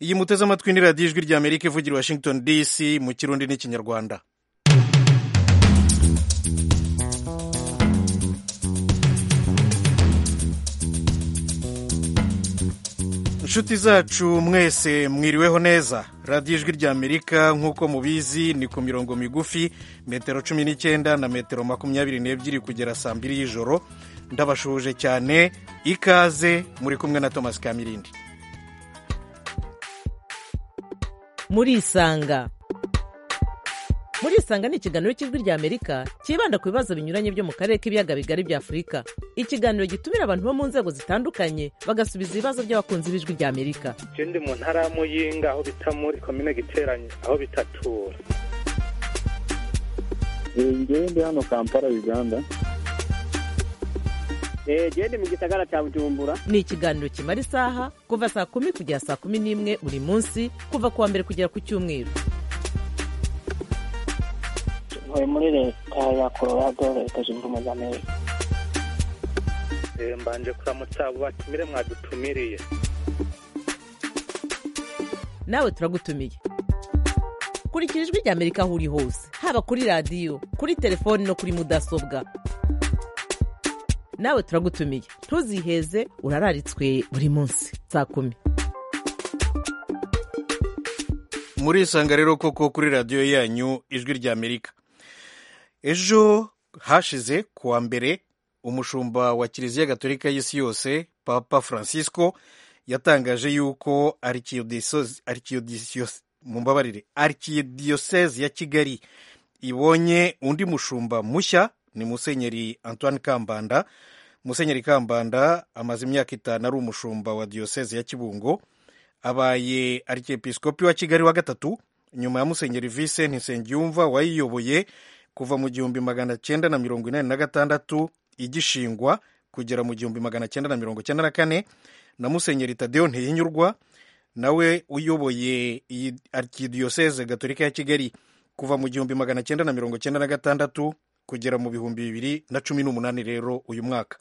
iyi muteze amatwi ni radiyo ijwi rya amerika ivugira washington dc mu kirundi n'ikinyarwanda inshuti zacu mwese mwiriweho neza radiyo ijwi rya amerika nk'uko mubizi ni ku mirongo migufi metero cumi n'icyenda na metero makumyabiri n'ebyiri kugera saa mbiri y'ijoro ndabashuhuje cyane ikaze muri kumwe na thomas kamirindi murisanga murisanga ni ikiganiro cy'ijwi rya amerika cyibanda ku bibazo binyuranye byo mu karere k'ibiyaga bigari bya afurika ikiganiro gitumira abantu bo mu nzego zitandukanye bagasubiza ibibazo by'abakunzi b'ijwi rya amerika ndi mu ntara ya muyinga aho bita muri komine giteranye aho bitatura ngewe ndi hano kampala uganda gende mu gisagara cya bujumbura ni ikiganiro kimara isaha kuva saa kumi kugera saa kumi n'imwe buri munsi kuva ku wa mbere kugera ku cyumweru ntuye muri leta ya colorado leta zunze ubumwe za amerika mbanje kuramutsa abo batumire mwadutumiriye nawe turagutumiye kurikira ijwi rya amerika aho uri hose haba kuri radiyo kuri telefoni no kuri mudasobwa nawe turagutumiye ntuziheze urararitswe buri munsi saa kumi murisanga rero koko kuri radiyo yanyu ijwi rya amerika ejo hashize ku wa mbere umushumba wa kiliziya gatolika y'isi yose papa francisco yatangaje yuko mumbabarire arikidiyoseze ya kigali ibonye undi mushumba mushya ni musenyeri antoine kambanda musenyeri kambanda amaze imyaka itanu ari umushumba wa diyoseze ya kibungo abaye arikepisikopi wa kigali wa gatatu nyuma ya musenyeri vincent nsengiyumva wayiyoboye kuva mu gihumbi magana cyenda na mirongo inani na gatandatu igishingwa kugera mu gihumbi magana cyenda na mirongo cyenda na kane na musenyeri tadeyo ntiyinyurwa nawe uyoboye iyi arikidiyoseze gatolika ya kigali kuva mu gihumbi magana cyenda na mirongo cyenda na gatandatu kugera mu bihumbi bibiri na cumi n'umunani rero uyu mwaka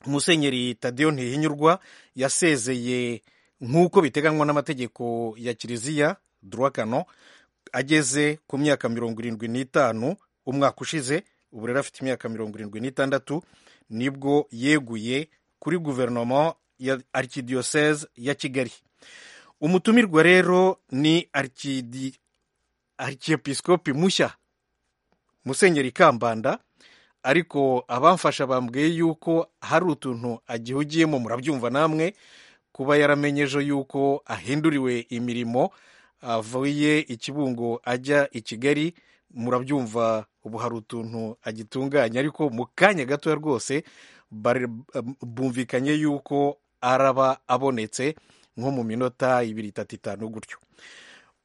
musenyeri tadeyo ntihinyurwa yasezeye nk'uko biteganywa n'amategeko ya kiliziya durakano ageze ku myaka mirongo irindwi n'itanu umwaka ushize ubu rero afite imyaka mirongo irindwi n'itandatu nibwo yeguye kuri guverinoma ya arikidiyoseze ya kigali umutumirwa rero ni arikiyepisikopi mushya musenyeri kambanda ariko abamfasha bambwiye yuko hari utuntu agihugiyemo murabyumva namwe kuba yaramenye ejo yuko ahinduriwe imirimo avuye ikibungo ajya i kigali murabyumva ubu hari utuntu agitunganya ariko mu kanya gatoya rwose bumvikanye yuko araba abonetse nko mu minota ibiri itatu itanu gutyo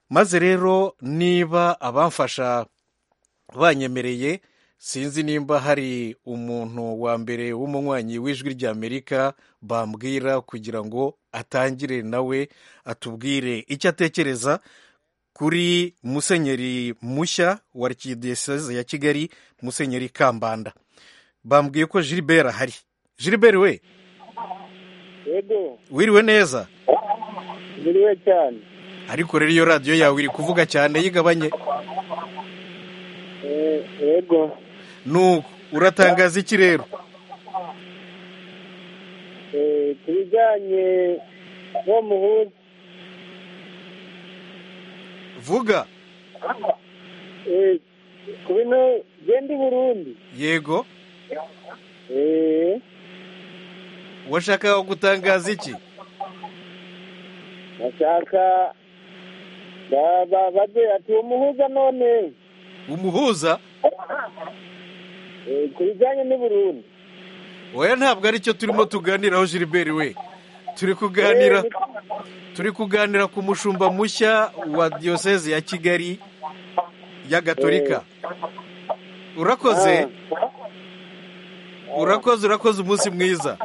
maze rero niba abamfasha banyemereye sinzi nimba hari umuntu wa mbere w'umunywanyi w'ijwi rya amerika bambwira kugira ngo atangire nawe atubwire icyo atekereza kuri musenyeri mushya wa kidiyoseze ya kigali musenyeri kambanda bambwiye ko Gilbert ahari Gilbert we wiriwe neza wiriwe cyane ariko rero iyo radiyo yawe iri kuvuga cyane yigabanye yego nuko uratangaza iki rero ku bijyanye n'uwo muhuza vuga ku bino genda i burundi yego washaka gutangaza iki bashaka ati uwo muhuza none umuhuza ku bijyanye n'uburundi wowe ntabwo aricyo turimo tuganiraho Gilbert we turi kuganira turi kuganira ku mushumba mushya wa diyoseze ya kigali ya gatolika urakoze urakoze urakoze umunsi mwiza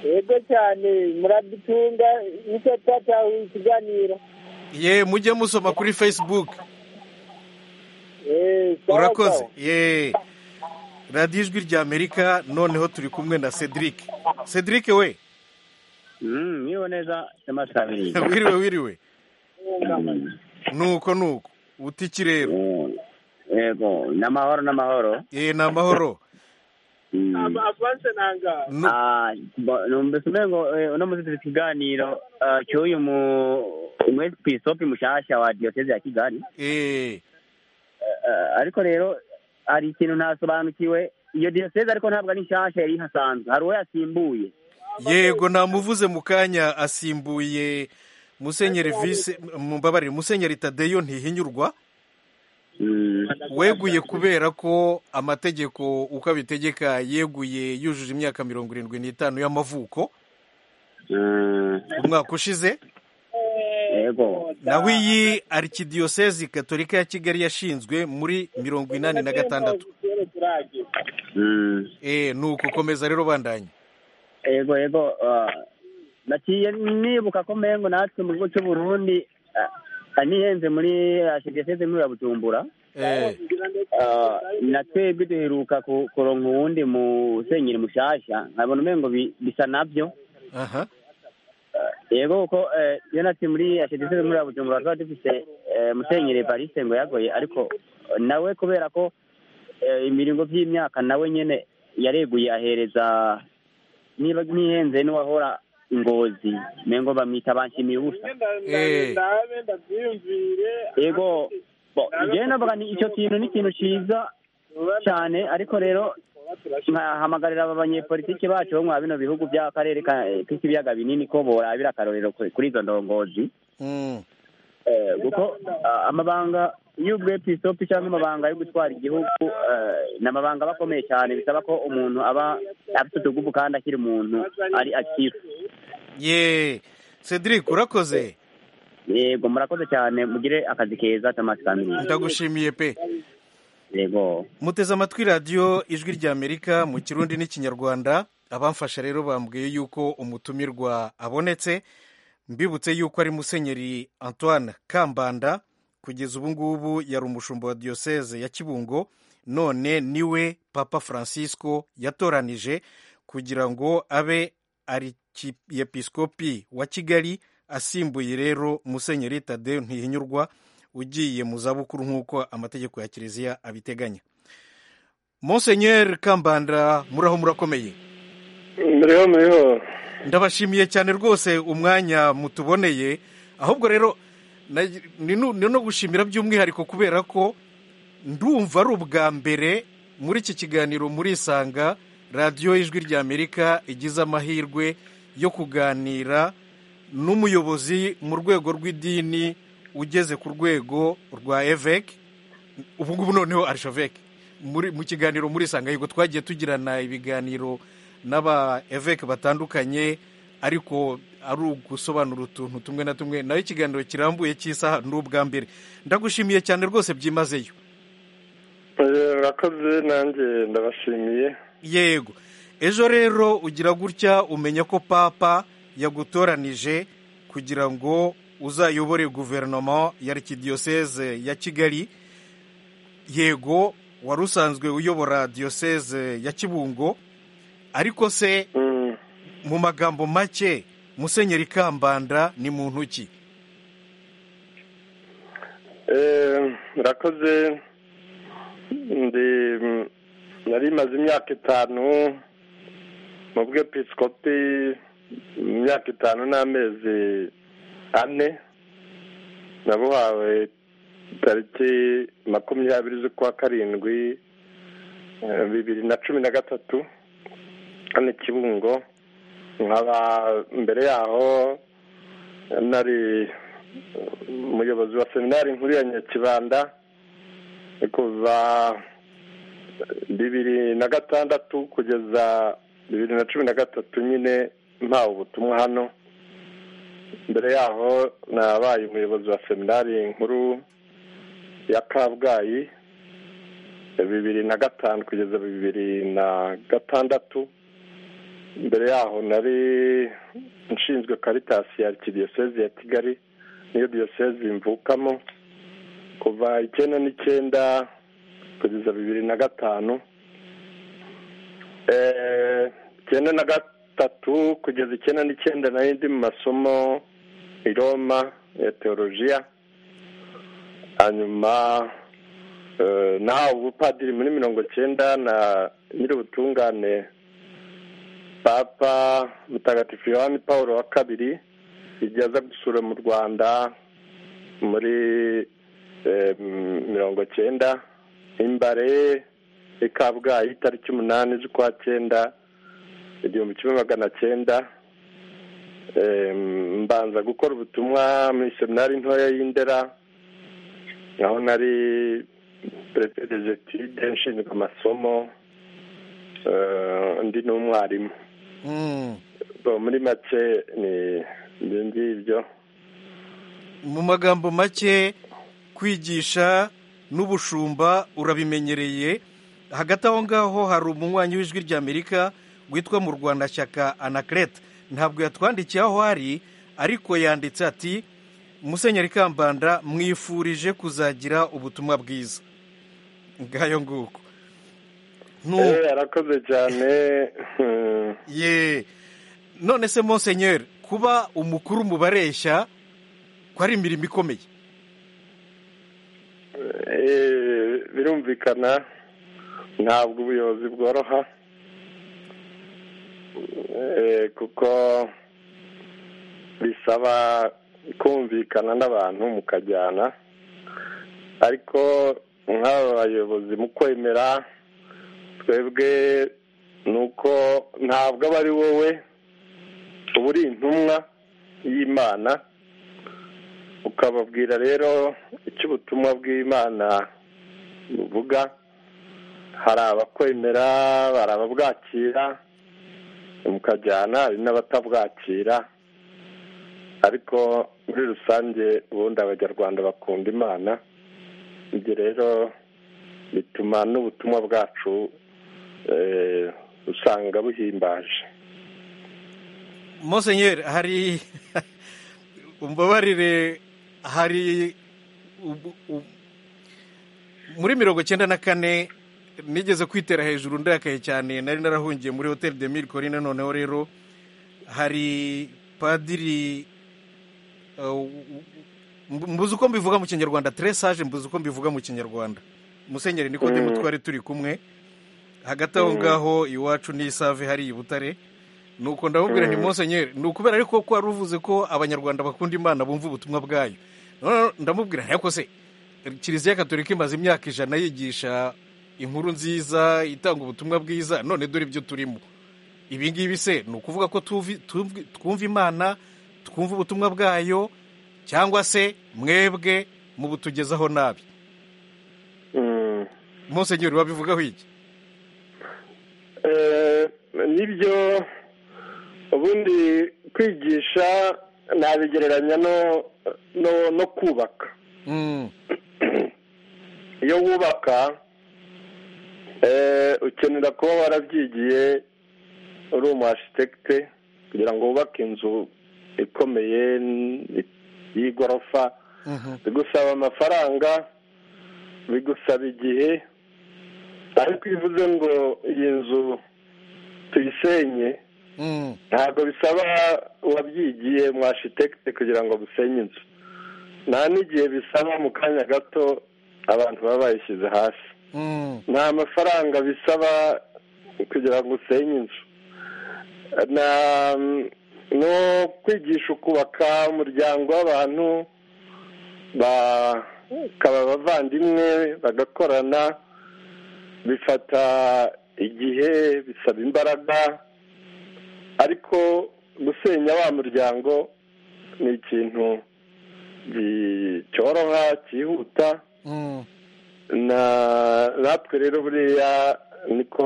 yego cyane muradutunga nicyo twatahuye ikiganiro ye mujye musoma kuri facebook urakoze ye radiyo ijwi rya amerika noneho turi kumwe na cedric cedric we Mm, niyo neza yamasabiriye. wiriwe wiriwe Mm. nuko nuko uti iki rero Eh, Yego, n'amahoro n'amahoro. eh ni amahoro Mm. avanse nanga Nu- Ah, bo- numvise umengo eh, uno muzitira ikiganiro ah, cy'uyu mu umwepisopi mushasha wa diyoseze ya Kigali. eh Eh, ariko rero hari ikintu ntasobanukiwe iyo diyoseze ariko ntabwo ari nshasha yari ihasanzwe hari uwo yasimbuye yego namuvuze mu kanya asimbuye musenyeri vise mumbabarire musenyeri tadeyo ntihinyurwa Mm. weguye kubera ko amategeko uko abitegeka yeguye yujuje imyaka mirongo irindwi n'itanu y'amavuko Mm. umwaka ushize yego naho iyi arikidiyosezi gatolika ya kigali yashinzwe muri mirongo inani na gatandatu Mm. eh nuko komeza rero bandanye yego yego ah, naciye nibuka ko mpengo natwe mu gihugu cy'u Burundi ah, ah, nihenze muri ashigeseze muri ya Bujumbura eh Ah, na twebwe duheruka ku- kuronka uwundi musenyeri mushasha nkabona umengo bi- bisa navyo aha yego kuko eh, iyo natwe muri ashigeseze muri ya Bujumbura tuba dufise eh, musenyeri Evariste ngo yagoye ariko eh, nawe kubera ko eh, imiringo vy'imyaka nawe nyene yareguye ahereza niba ntihenze n'uwahora ingozi mengo bamwita banshimiye ubusa Eh. ndabe ndabyiyumvire yego bo jewe navuga ni ico kintu ni ikintu ciza cane ariko rero nkahamagarira aba banyepolitiki bacu bo mwa bino bihugu by'akarere ka- k'ibiyaga binini ko borabira akarorero kuri kuri izo ndongozi mm. Eh, kuko ah, amabanga y'ubwepisopi cyangwa amabanga yo gutwara igihugu eh, ni amabanga aba akomeye cyane bisaba ko umuntu aba afite utuguvu kandi akiri umuntu ari akifu ye cedric urakoze yego murakoze cyane mugire akazi keza tamasikamiye ndagushimiye pe yego muteze amatwi radiyo ijwi ry'amerika mu kirundi n'ikinyarwanda abamfasha rero bambwiye yuko umutumirwa abonetse mbibutse yuko ari musenyeri antoine kambanda kugeza ubu ngubu yari umushumba wa diyoseze ya kibungo none niwe papa francisco yatoranije kugira ngo abe arikiyepiskopi wa kigali asimbuye rero musenyeri tadeyo ntihinyurwa ugiye mu zabukuru nk'uko amategeko ya kiliziya abiteganya Monsenyeri Kambanda muraho murakomeye muriho muriho ndabashimiye cyane rwose umwanya mutuboneye ahubwo rero na- ni nu- ni no gushimira by'umwihariko kubera ko ndumva ari ubwa mbere muri iki kiganiro murisanga radiyo ijwi ry'amerika igize amahirwe yo kuganira n'umuyobozi mu rwego rw'idini ugeze ku rwego rwa eveke ubu ngubu noneho arishaveke muri mu kiganiro murisanga yego twagiye tugirana ibiganiro n'aba eveke batandukanye ariko ari ugusobanura utuntu tumwe na tumwe nayo ikiganiro kirambuye cy'isaha ni ubwa mbere ndagushimiye cyane rwose byimazeyo Eh, urakoze nanjye ndabashimiye yego ejo rero ugira gutya umenya ko papa yagutoranije kugira ngo uzayobore guverinoma ya arikidiyoseze ya kigali yego wari usanzwe uyobora diyoseze ya kibungo ariko se Mm. mu magambo make musenyeri kambanda ni muntu ki Eh, murakoze ndi nari maze imyaka itanu mu bwepiskopi imyaka itanu n'amezi ane nabuhawe tariki makumyabiri z'ukwa karindwi eh, bibiri na cumi na gatatu hano i kibungo nkaba mbere yaho nari umuyobozi wa seminari nkuru ya nyakibanda kuva bibiri na gatandatu kugeza bibiri na cumi na gatatu nyine mpawe ubutumwa hano mbere yaho nabaye umuyobozi wa seminari nkuru ya kabgayi bibiri na gatanu kugeza bibiri na gatandatu mbere yaho nari nshinzwe karitasi ya kidiyoseze ya kigali niyo diyoseze imvukamo kuva icyenda n'icyenda kugeza bibiri na gatanu Eh, icyenda na ga- itatu kugeza icyenda n'icyenda nari ndi mu masomo i roma ya teolojiya hanyuma eh, nahawe ubupadiri muri mirongo cyenda na nyir'ubutungane papa mutagatifu yohani paul wa kabiri igihe aza gusura mu rwanda muri eh, m- mirongo cyenda imbare i kabgayi itariki umunani z'ukwa cyenda igihumbi kimwe magana cyenda Em, mbanza gukora ubutumwa muri seminari ntoya y'indera aho nari perepereze etide nshinzwe amasomo eh, ndi n'umwarimu Mm. Bon, muri make ni ibyo ngibyo mu magambo make kwigisha n'ubushumba urabimenyereye hagati aho ngaho hari umunywanyi w'ijwi ry'amerika witwa mu rwanda shyaka anakerete ntabwo yatwandikiye aho ari ariko yanditse ati musenyeri kambanda mwifurije kuzagira ubutumwa bwiza ngayo nguko Nu- Eh, arakoze cyane Hmm. ye none se monsenyeri kuba umukuru mu bareshya ko ari imirimo ikomeye Eh, birumvikana ntabwo ubuyobozi bworoha Eh, kuko bisaba kumvikana n'abantu mukajyana ariko nk'aba bayobozi mu kwemera twebwe ni uko ntabwo aba ari wowe uba uri intumwa y'imana ukababwira rero icyo ubutumwa bw'imana buvuga hari abakwemera hari ababwakira mukajyana hari n'abatabwakira ariko muri rusange ubundi abanyarwanda bakunda imana ibyo rero bituma n'ubutumwa bwacu eh, usanga buhimbaje Monsenyeri hari umbabarire hari ubu- ubu- muri mirongo cyenda na kane nigeze kwitera hejuru ndakaye cyane nari narahungiye muri hoteli de mille corine noneho rero hari padiri uh, mbu- mbuze uko mbivuga mu kinyarwanda tresage mbuze uko mbivuga mu kinyarwanda musenyeri nikodemu Mm. twari turi kumwe hagati aho ngaho iwacu n'isave hari i butare nuko ndamubwira nti Mm. monsenyeri ni ukubera ariko ko wari uvuze ko abanyarwanda bakunda imana bumva ubutumwa bwayo None ndamubwira nti ariko se kiliziya gatolika imaze imyaka ijana yigisha inkuru nziza itanga ubutumwa bwiza none dore ibyo turimo ibi ngibi se ni ukuvuga ko tuvi- tumvi- twumva imana twumva ubutumwa bwayo cyangwa se mwebwe mubutugezaho nabi Mm. monsenyeri wabivugaho iki Eh, nibyo ubundi kwigisha nabigereranya no no no kubaka Mm, iyo wubaka eh, ukenera kuba warabyigiye uri umu architecte kugira ngo wubake inzu ikomeye n- y'igorofa mhm, bigusaba amafaranga bigusaba igihe ariko iyo uvuze ngo iyi nzu tuyisenye mm, ntabwo bisaba uwabyigiye mu architecte kugira ngo busenye inzu nta n'igihe bisaba mu kanya gato abantu baba bayishyize hasi mm, nta mafaranga bisaba kugira ngo usenye inzu na no kwigisha ukubaka umuryango w'abantu bakaba abavandimwe bagakorana bifata igihe bisaba imbaraga ariko gusenya wa muryango ni ikintu gi- cyoroha cyihuta mm. na natwe rero buriya niko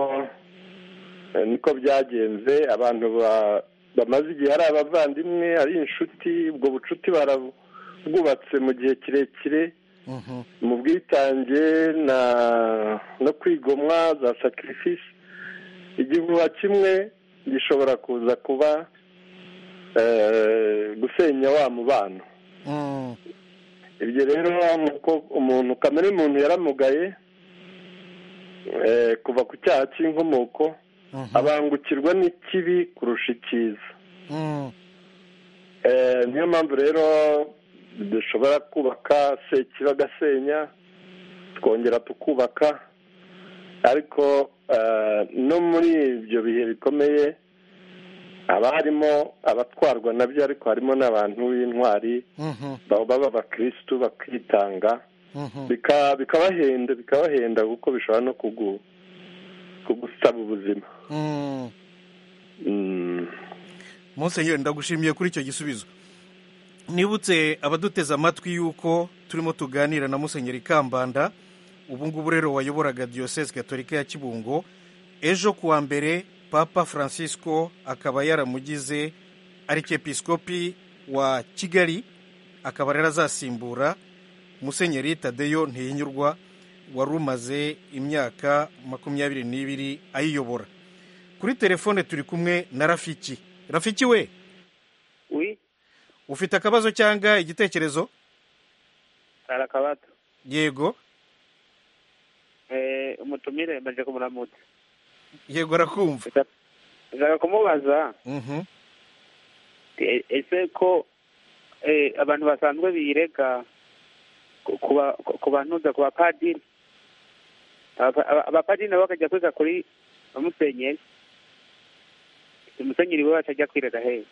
niko byagenze abantu ba- bamaze igihe ari abavandimwe ari inshuti ubwo bucuti barabwubatse mu gihe kirekire Mhm, mu bwitange na no kwigomwa za sakirifisi igihuha kimwe gishobora kuza kuba eh, gusenya wa mubano mm, ibyo rero nuko umuntu kamere muntu yaramugaye eh, kuva ku cyaha cy'inkomoko abangukirwa n'ikibi kurusha icyiza Mm. Eh, niyo mpamvu rero dushobora kubaka sekiba gasenya twongera tukubaka ariko eh, no muri ibyo bihe bikomeye haba harimo abatwarwa nabyo ariko harimo n'abantu b'intwari Mhm. baba baba abakirisitu bakitanga Mhm. bika- bikabahenda bikabahenda kuko bishobora no kugu- kugusaba ubuzima Mm. Mm. Musenyeri ndagushimiye kuri icyo gisubizo nibutse abaduteze amatwi yuko turimo tuganira na musenyeri kambanda ubu ngubu rero wayoboraga diyoseze gatolika ya kibungo ejo kuwa mbere papa francisco akaba yaramugize arikepisikopi wa kigali akaba rero azasimbura musenyeri tadeyo ntiyinyurwa wari umaze imyaka makumyabiri n'ibiri ayiyobora kuri telefone turi kumwe na rafiki rafiki we wi ufite akabazo cyangwa igitekerezo hari akabato yego Eh, umutumire maje kumuramutsa yego arakumva nshaka kumubaza Mhm. e- ese ko eh, abantu basanzwe birega ku- kuba- ku- ku bantuza ku bapadiri Aba- aba- abapadiri nabo bakajya kwiga kuri ba musenyeri umusenyeri we batajya kwirega hehe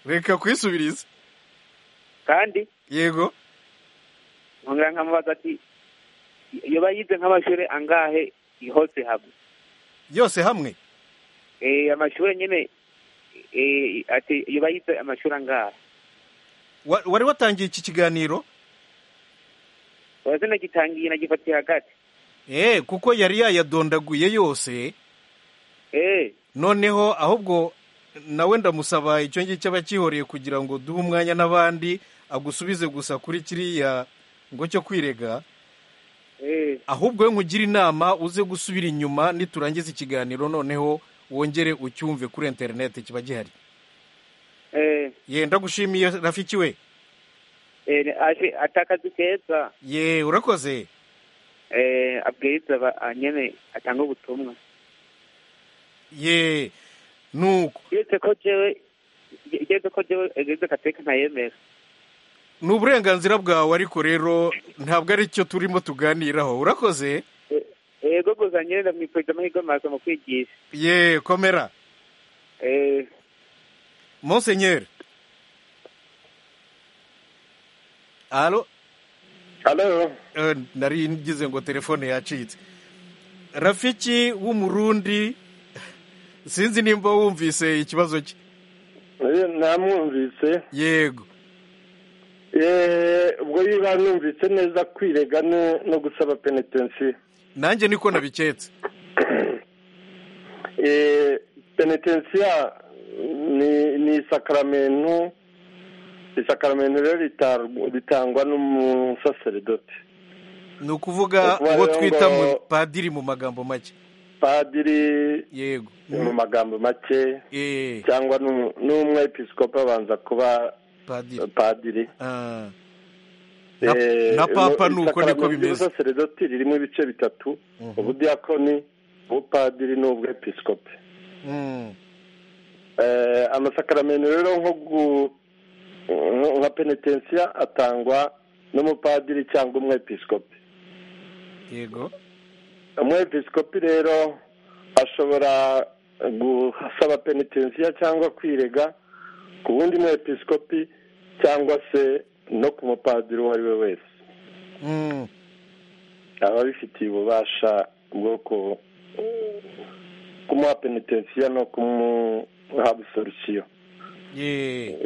reka kwisubiriza kandi yego nkongera nkamubaza ati iyo bayize nk'amashuri angahe hose hamwe yose hamwe Eh, amashuri nyine eh, ati iyo bayize amashuri angahe Wa- wari watangiye iki kiganiro urazi nagitangiye nagifatiye hagati eh kuko yari yayadondaguye yose Eh, noneho ahubwo nawe ndamusaba icyo ngicyo aba akihoreye kugira ngo duhe umwanya n'abandi agusubize gusa kuri kiriya ngo cyo kwirega eh, ahubwo we nkugire inama uze gusubira inyuma niturangiza ikiganiro noneho wongere ucyumve kuri interineti kiba gihari eh, ye ndagushimiye rafiki we eh, aje atakazi keza ye urakoze eh, abwiriza aba- ah, nyine atanga ubutumwa ye nuko uretse ko jewe igeze ko jewe egeze kateka ntayemera ni uburenganzira bwawe ariko rero ntabwo ari cyo turimo tuganiraho urakoze yego gusa nyine ndamwifurije amahirwe maso mu kwigisha ye komera Eh, monsenyeri alo Hello? Eh, nari ngize ngo telefone yacitse rafiki w'umurundi sinzi nimba wumvise ikibazo cye Eh, namwumvise yego Eh, ubwo niba numvise neza kwirega no- no gusaba penetensiyo nanjye niko nabiketse penetensiyo ni ni isakaramentu isakaramentu rero ritar- ritangwa n'umusaseridoti ni ukuvuga uwo twita mu padiri mu magambo make padiri yego mu magambo make eh cyangwa n'umu- n'umwepiskopi abanza kuba padiri padiri Ah, Na- Eh, na papa mu- nuko isakaramentu niko bimeze. ry'ubusaseridoti ririmo ibice bitatu ubudiyakoni ubupadiri n'ubwepiskopi mm, eh, amasakaramentu rero nko gu nko- nka penetensiya atangwa n'umupadiri cyangwa umwepiskopi yego umwepiskopi rero ashobora gusaba penetensiya cyangwa kwirega ku wundi mwepiskopi cyangwa se no ku mupadiri uwo ari we wese mm, aba abifitiye ububasha bwo ku- kumuha penetensiya no kumuha busorusiyo ye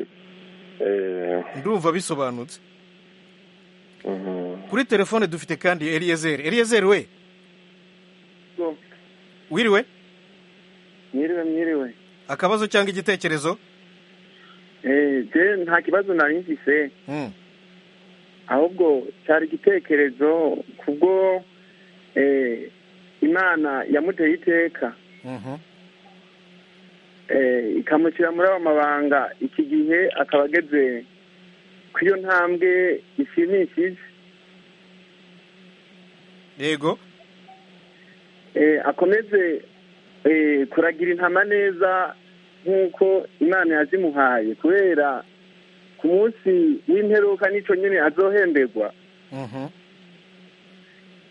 Eh, ndumva bisobanutse mhm. kuri telefone dufite kandi eliyezeri eliyezeri we wiriwe Mwiriwe mwiriwe. akabazo cyangwa igitekerezo Eh, je nta kibazo nari mfise Mm, ahubwo cyari igitekerezo kubwo eh, Imana yamuteye iteka mhm, eh, ikamushyira muri aba mabanga iki gihe akaba ageze ku iyo ntambwe ishimishije yego eh, akomeze eh, kuragira intama neza nk'uko imana yazimuhaye kubera ku munsi w'imperuka n'icyo nyine azohemberwa Mhm.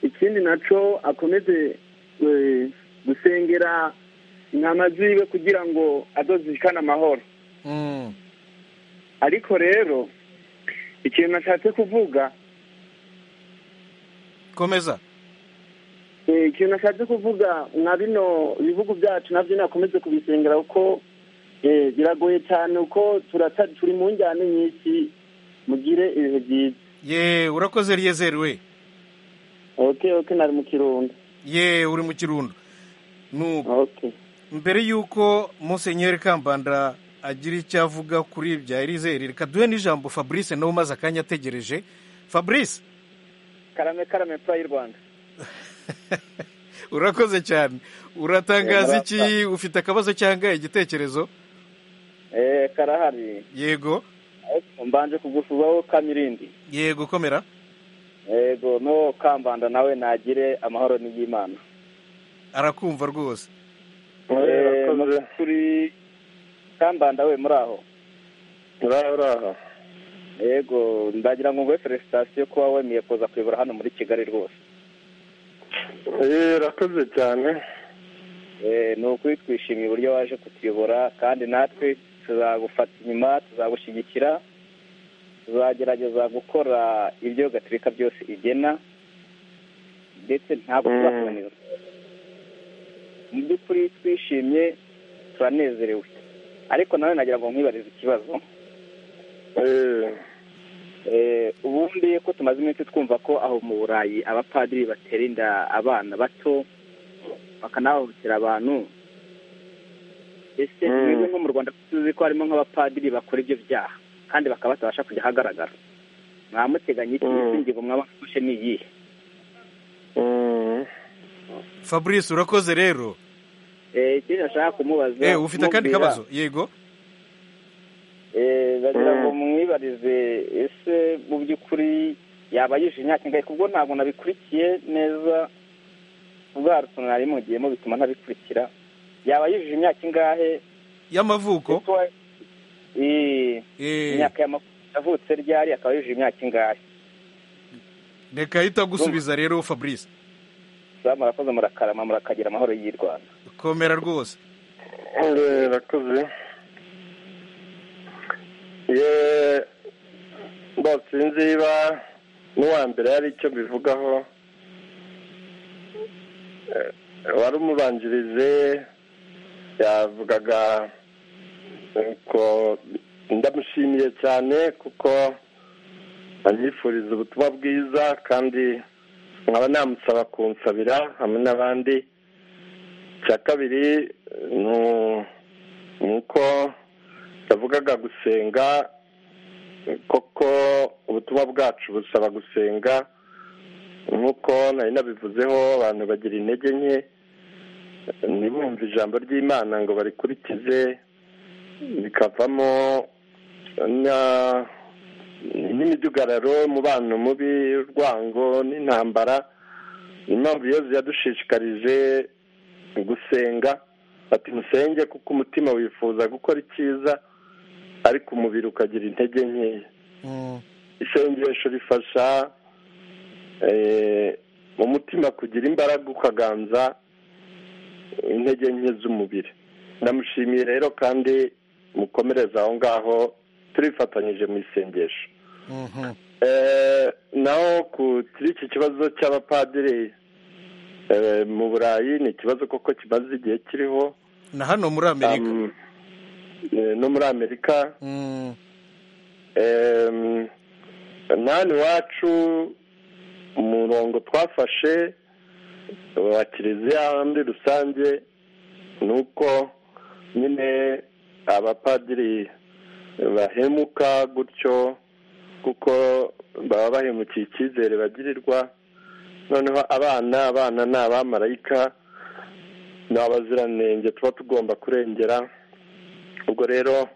ikindi naco akomeze eh, gusengera intama ziwe kugira ngo azozishikane amahoro Mm. ariko rero ikintu nashatse kuvuga komeza eh, ikintu nashatse kuvuga mwa bino bihugu byacu navyo nakomeze kubisengera kuko eh, biragoye cyane uko turata turi mu njyane nyinshi mugire ibihe byiza ye urakoze ryezeri we okay okay nari mu kirundo ye uri mu kirundo nuko okay mbere y'uko musenyeri kambanda agira icyo avuga kuri bya erizeri reka duhe n'ijambo fabrice nawe umaze akanya ategereje fabrice karame karame purayi rwanda urakoze cyane uratangaza Yego, iki ufite akabazo cyangwa igitekerezo eee karahari yego mbanje kugusuzaho kamirindi yego komera yego no kambanda nawe nagire amahoro n'iy'imana arakumva rwose Eh, Eh, urakoze. turi kambanda we muri aho uraho uraho yego ndagira ngo nguhe felicitasiyo kuba wemeye kuza kuyobora hano muri kigali rwose Eh, urakoze cyane Eh, ni ukuri twishimiye uburyo waje kutuyobora kandi natwe tuzagufata inyuma tuzagushyigikira tuzagerageza gukora ibyo gatolika byose igena ndetse ntabwo Mm. tuzakunanira mu by'ukuri twishimye turanezerewe ariko nawe nagira ngo nkwibarize ikibazo Eh, Eh, ubundi ko tumaze iminsi twumva ko aho mu burayi abapadiri batera inda abana bato bakanahohotera abantu ese Mm. twebwe nko mu rwanda tuzi ko harimo nk'abapadiri bakora ibyo byaha kandi bakaba batabasha kujya ahagaragara mwamuteganya iki Mm. ndetse ingingo mwaba mufashe ni iyihe mm. fabrice urakoze rero Eh, ikindi nashaka kumubaza Eh, ufite akandi kumubwira, kabazo yego eh, bagira ngo Mm. mwibarize ese mu by'ukuri yaba yuje imyaka ingahe kubwo ntabwo nabikurikiye neza ubwarutse nari mugiyemo bituma ntabikurikira yaba yujuje imyaka ingahe y'amavuko Ese wa- Eh, Eh, imyaka y'amavuko yavutse ryari akaba yujuje imyaka ingahe reka ahita agusubiza rero fabrice za murakoze murakarama murakagira amahoro y'i rwanda komera rwose Eh, urakoze ye sinzi niba n'uwa mbere hari icyo bivugaho Eh, wari umubanjirize yavugaga ko ndamushimiye cyane kuko anyifuriza ubutumwa bwiza kandi nkaba namusaba kunsabira hamwe n'abandi icya kabiri nu- ni uko yavugaga gusenga koko ubutumwa bwacu busaba gusenga nk'uko nari nabivuzeho abantu bagira intege nke ntibumve ijambo ry'imana ngo barikurikize bikavamo na- n'imidugararo umubano mubi urwango n'intambara ni impamvu yezu yadushishikarije gusenga ati musenge kuko umutima wifuza gukora icyiza ariko umubiri ukagira intege nkeya Mm, isengesho rifasha eh, umutima kugira imbaraga ukaganza intege nke z'umubiri ndamushimiye rero kandi mukomereze aho ngaho turifatanyije mu isengesho mhm. Eh, naho ku kuri iki kibazo cy'abapadiri eh, mu burayi ni ikibazo koko kimaze igihe kiriho na hano muri amerika Um, eh, no muri amerika Mm, Em, nani wacu umurongo twafashe wa kiliziya muri rusange ni uko nyine abapadiri bahemuka gutyo kuko baba bahemukiye icyizere bagirirwa noneho abana abana ni abamarayika ni abaziranenge tuba tugomba kurengera ubwo rero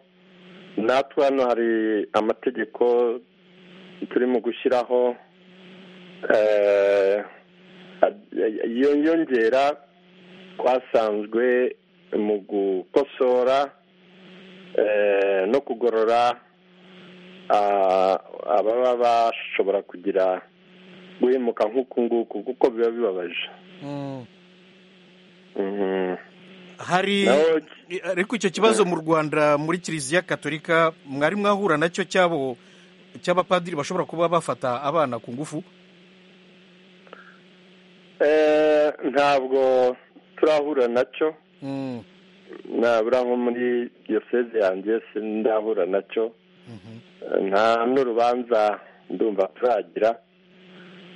natwe hano hari amategeko turimo gushyiraho eh, ad- yongera twasanzwe mu gukosora eh, no kugorora ah, ababa bashobora kugira guhemuka nk'uku nguku kuko biba bibabaje Mm. Mhm. hari naho ariko icyo kibazo mu rwanda muri kiliziya katolika mwari mwahura nacyo cyabo cy'abapadiri bashobora kuba bafata abana ku ngufu eh, ntabwo turahura nacyo Mm. nabura nko muri diyoseze yanjye sindahura nacyo Mhm. nta n'urubanza ndumva turagira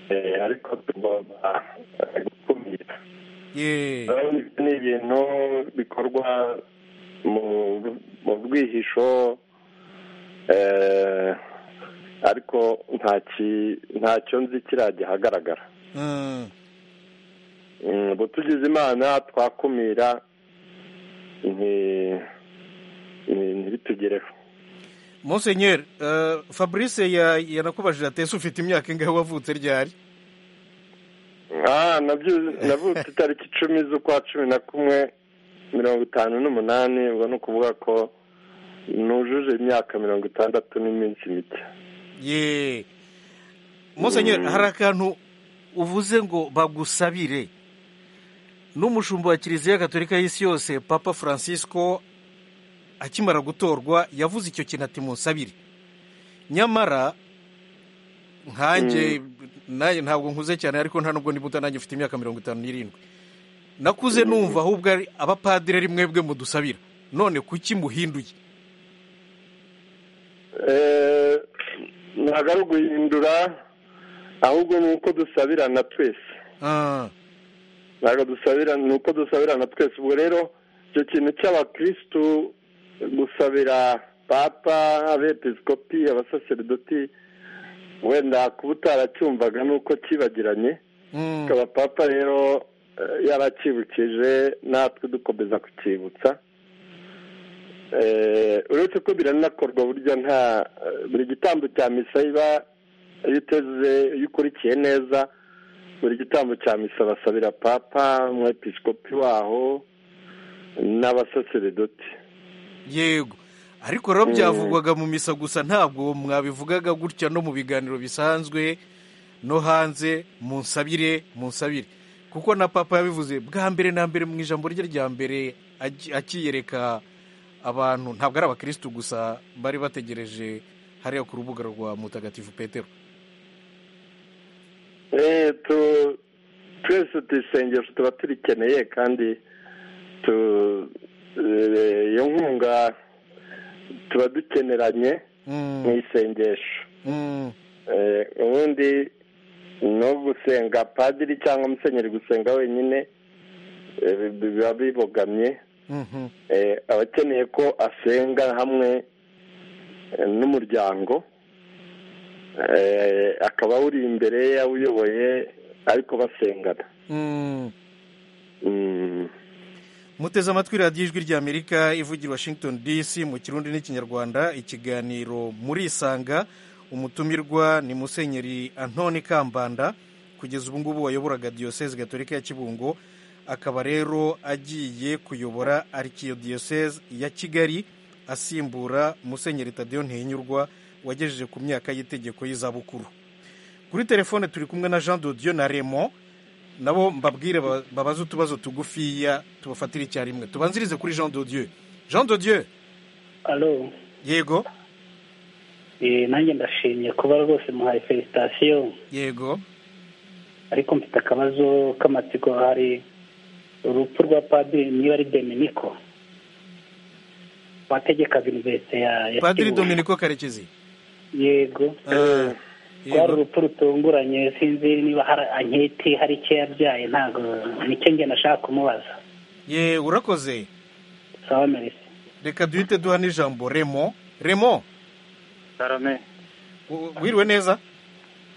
eh, ariko tugomba eh, gukumira Ye. Urabona ibyo ni ibintu bikorwa mu mu bwihisho eh, ariko nta ki- ntacyo nzi kirajya ahagaragara Mm. Mm, ubu tugize imana twakumira nti- nti- ntibitugereho Monseigneur, eh, fabrice ya- yanakubajije ati ese ufite imyaka ingahe wavutse ryari Ah, nabyo- navutse itariki icumi z'ukwa cumi na kumwe mirongo itanu n'umunani ubwo ni ukuvuga ko nujuje imyaka mirongo itandatu n'iminsi mike ye Monseigneur, Mm. hari akantu uvuze ngo bagusabire n'umushumba wa kiliziya gatolika y'isi yose papa francisco akimara gutorwa yavuze icyo kintu ati munsabire nyamara nkanjye nanjye ntabwo nkuze cyane ariko nta nubwo niba utanange ufite imyaka mirongo itanu n'irindwi nakuze numva ahubwo ari abapadiri ari mwebwe mudusabira none kuki muhinduye Eh, ntabwo ari uguhindura ahubwo ni uko dusabirana twese Ah, ntabwo dusabira ni uko dusabirana twese ubwo rero icyo kintu cy'abakirisitu gusabira papa abepiskopi abasaserdoti wenda kuba utaracyumvaga ni uko kibagiranye mm, akaba papa rero eh, yaracyibukije natwe dukomeza kucyibutsa Eh, uretse ko biranakorwa burya nta eh, buri gitambo cya misa iba iyo uteze iyo ukurikiye neza buri gitambo cya misa basabira papa umwepiskopi waho n'abasaseredoti yego ariko rero byavugwaga mu misa gusa ntabwo mwabivugaga gutya no mu biganiro bisanzwe no hanze munsabire munsabire kuko na papa yabivuze bwa mbere na mbere mu ijambo rye rya mbere aki- akiyereka abantu ntabwo ari abakirisitu gusa bari bategereje hariya ku rubuga rwa mutagatifu petero Eh, tu- twese tuyisengesho tuba turikeneye kandi tu- eh, iyo nkunga tuba dukeneranye mu Mm, isengesho mm, Eh, ubundi ni ugusenga padiri cyangwa musenyeri gusenga wenyine eh, bi- biba bibogamye mhm, Eh, aba akeneye ko asenga hamwe eh, n'umuryango Eh, akaba awuri imbere ye awuyoboye ariko basengana mm. Mm. muteze amatwi radiyo ijwi ry'amerika ivugira washington dc mu kirundi n'ikinyarwanda ikiganiro murisanga umutumirwa ni musenyeri antoni kambanda kugeza ubu ngubu wayoboraga diyoseze gatolika ya kibungo akaba rero agiye kuyobora arkiyo diyoseze ya kigali asimbura musenyeri tadeyo ntihinyurwa wagejeje ku myaka y'itegeko y'izabukuru kuri telefone turi kumwe na jean dodiyo na remo nabo mbabwire ba- babaze utubazo tugufiya tubafatire icyarimwe tubanzirize kuri jean dodieu jean dodieu alo yego eh, nanjye ndashimye kuba rwose muhaye felicitasiyo yego ariko mfite akabazo k'amatsiko hari urupfu rwa padiri niba ari dominiko wategekaga univerisite ya ya padiri Kibuye. dominiko karekezi yego Ah, rwari yego urupfu rutunguranye sinzi niba hari anketi hari icyo yabyaye ntabwo nicyo njye nashaka kumubaza ye urakoze sawa merisi reka duhite duha n'ijambo remo remo sarame u- wiriwe neza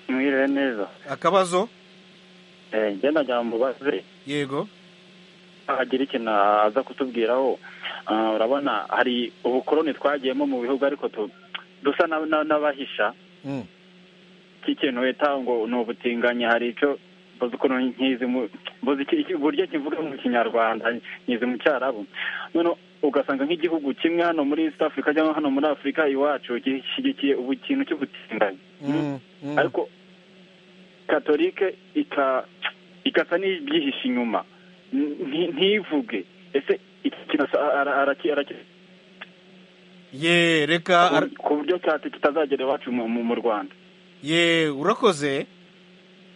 mwiriwe neza akabazo Eh, njye nagira mubaze yego agira ikintu aza kutubwiraho Ah, urabona hari ubukoroni twagiyemo mu bihugu ariko tu- dusa na- na- n'abahisha Mm, cy'ikintu wita ngo ni ubutinganyi hari icyo uzi ukuntu nkizi mu mbuze iki- uburyo kivuga mu kinyarwanda nkizi mu cyarabu noneho ugasanga nk'igihugu kimwe hano muri east africa cyangwa hano muri afurika iwacu gishyigikiye ubu kintu cy'ubutinganyi ariko katolike ika ikasa n'ibyihishe inyuma Nti- ntivuge ese iki kintu ara- araki- araki- ye reka ar- ku buryo cyati kitazagera iwacu mu- mu mu rwanda ye urakoze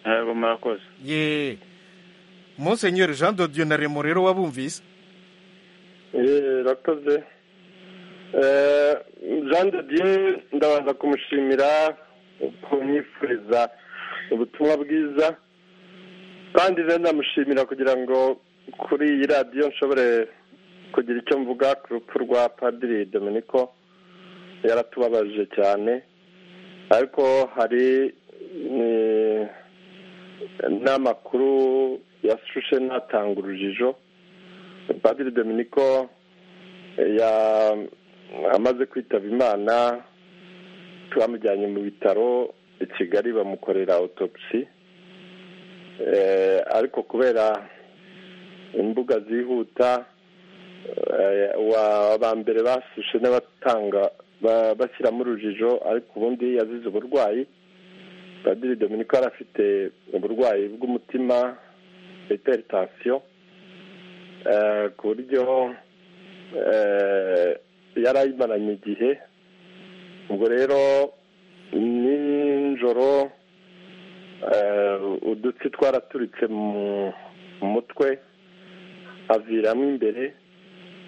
yego murakoze ye monsenyeri jean de dieu na remo rero wabumvise Eh, rakoze Eh, jean de dieu ndabanza kumushimira kumwifuriza ubutumwa bwiza kandi rero ndamushimira kugira ngo kuri iyi radiyo nshobore kugira icyo mvuga ku rupfu rwa padiri dominiko yaratubabaje cyane ariko hari eh, n'amakuru yashushe natanga urujijo padiri dominiko ya- amaze kwitaba imana bamujyanye mu bitaro i kigali bamukorera autopsy Eh, ariko kubera imbuga zihuta eh, wa- ba mbere basishe n'abatanga ba- bashyiramo urujijo ariko ubundi yazize uburwayi padiri dominiko yari afite uburwayi bw'umutima hypertension eh, ku buryo eh, yari ayimaranye igihe ubwo rero nijoro eh, udutsi twaraturitse mu mu mutwe aviramo imbere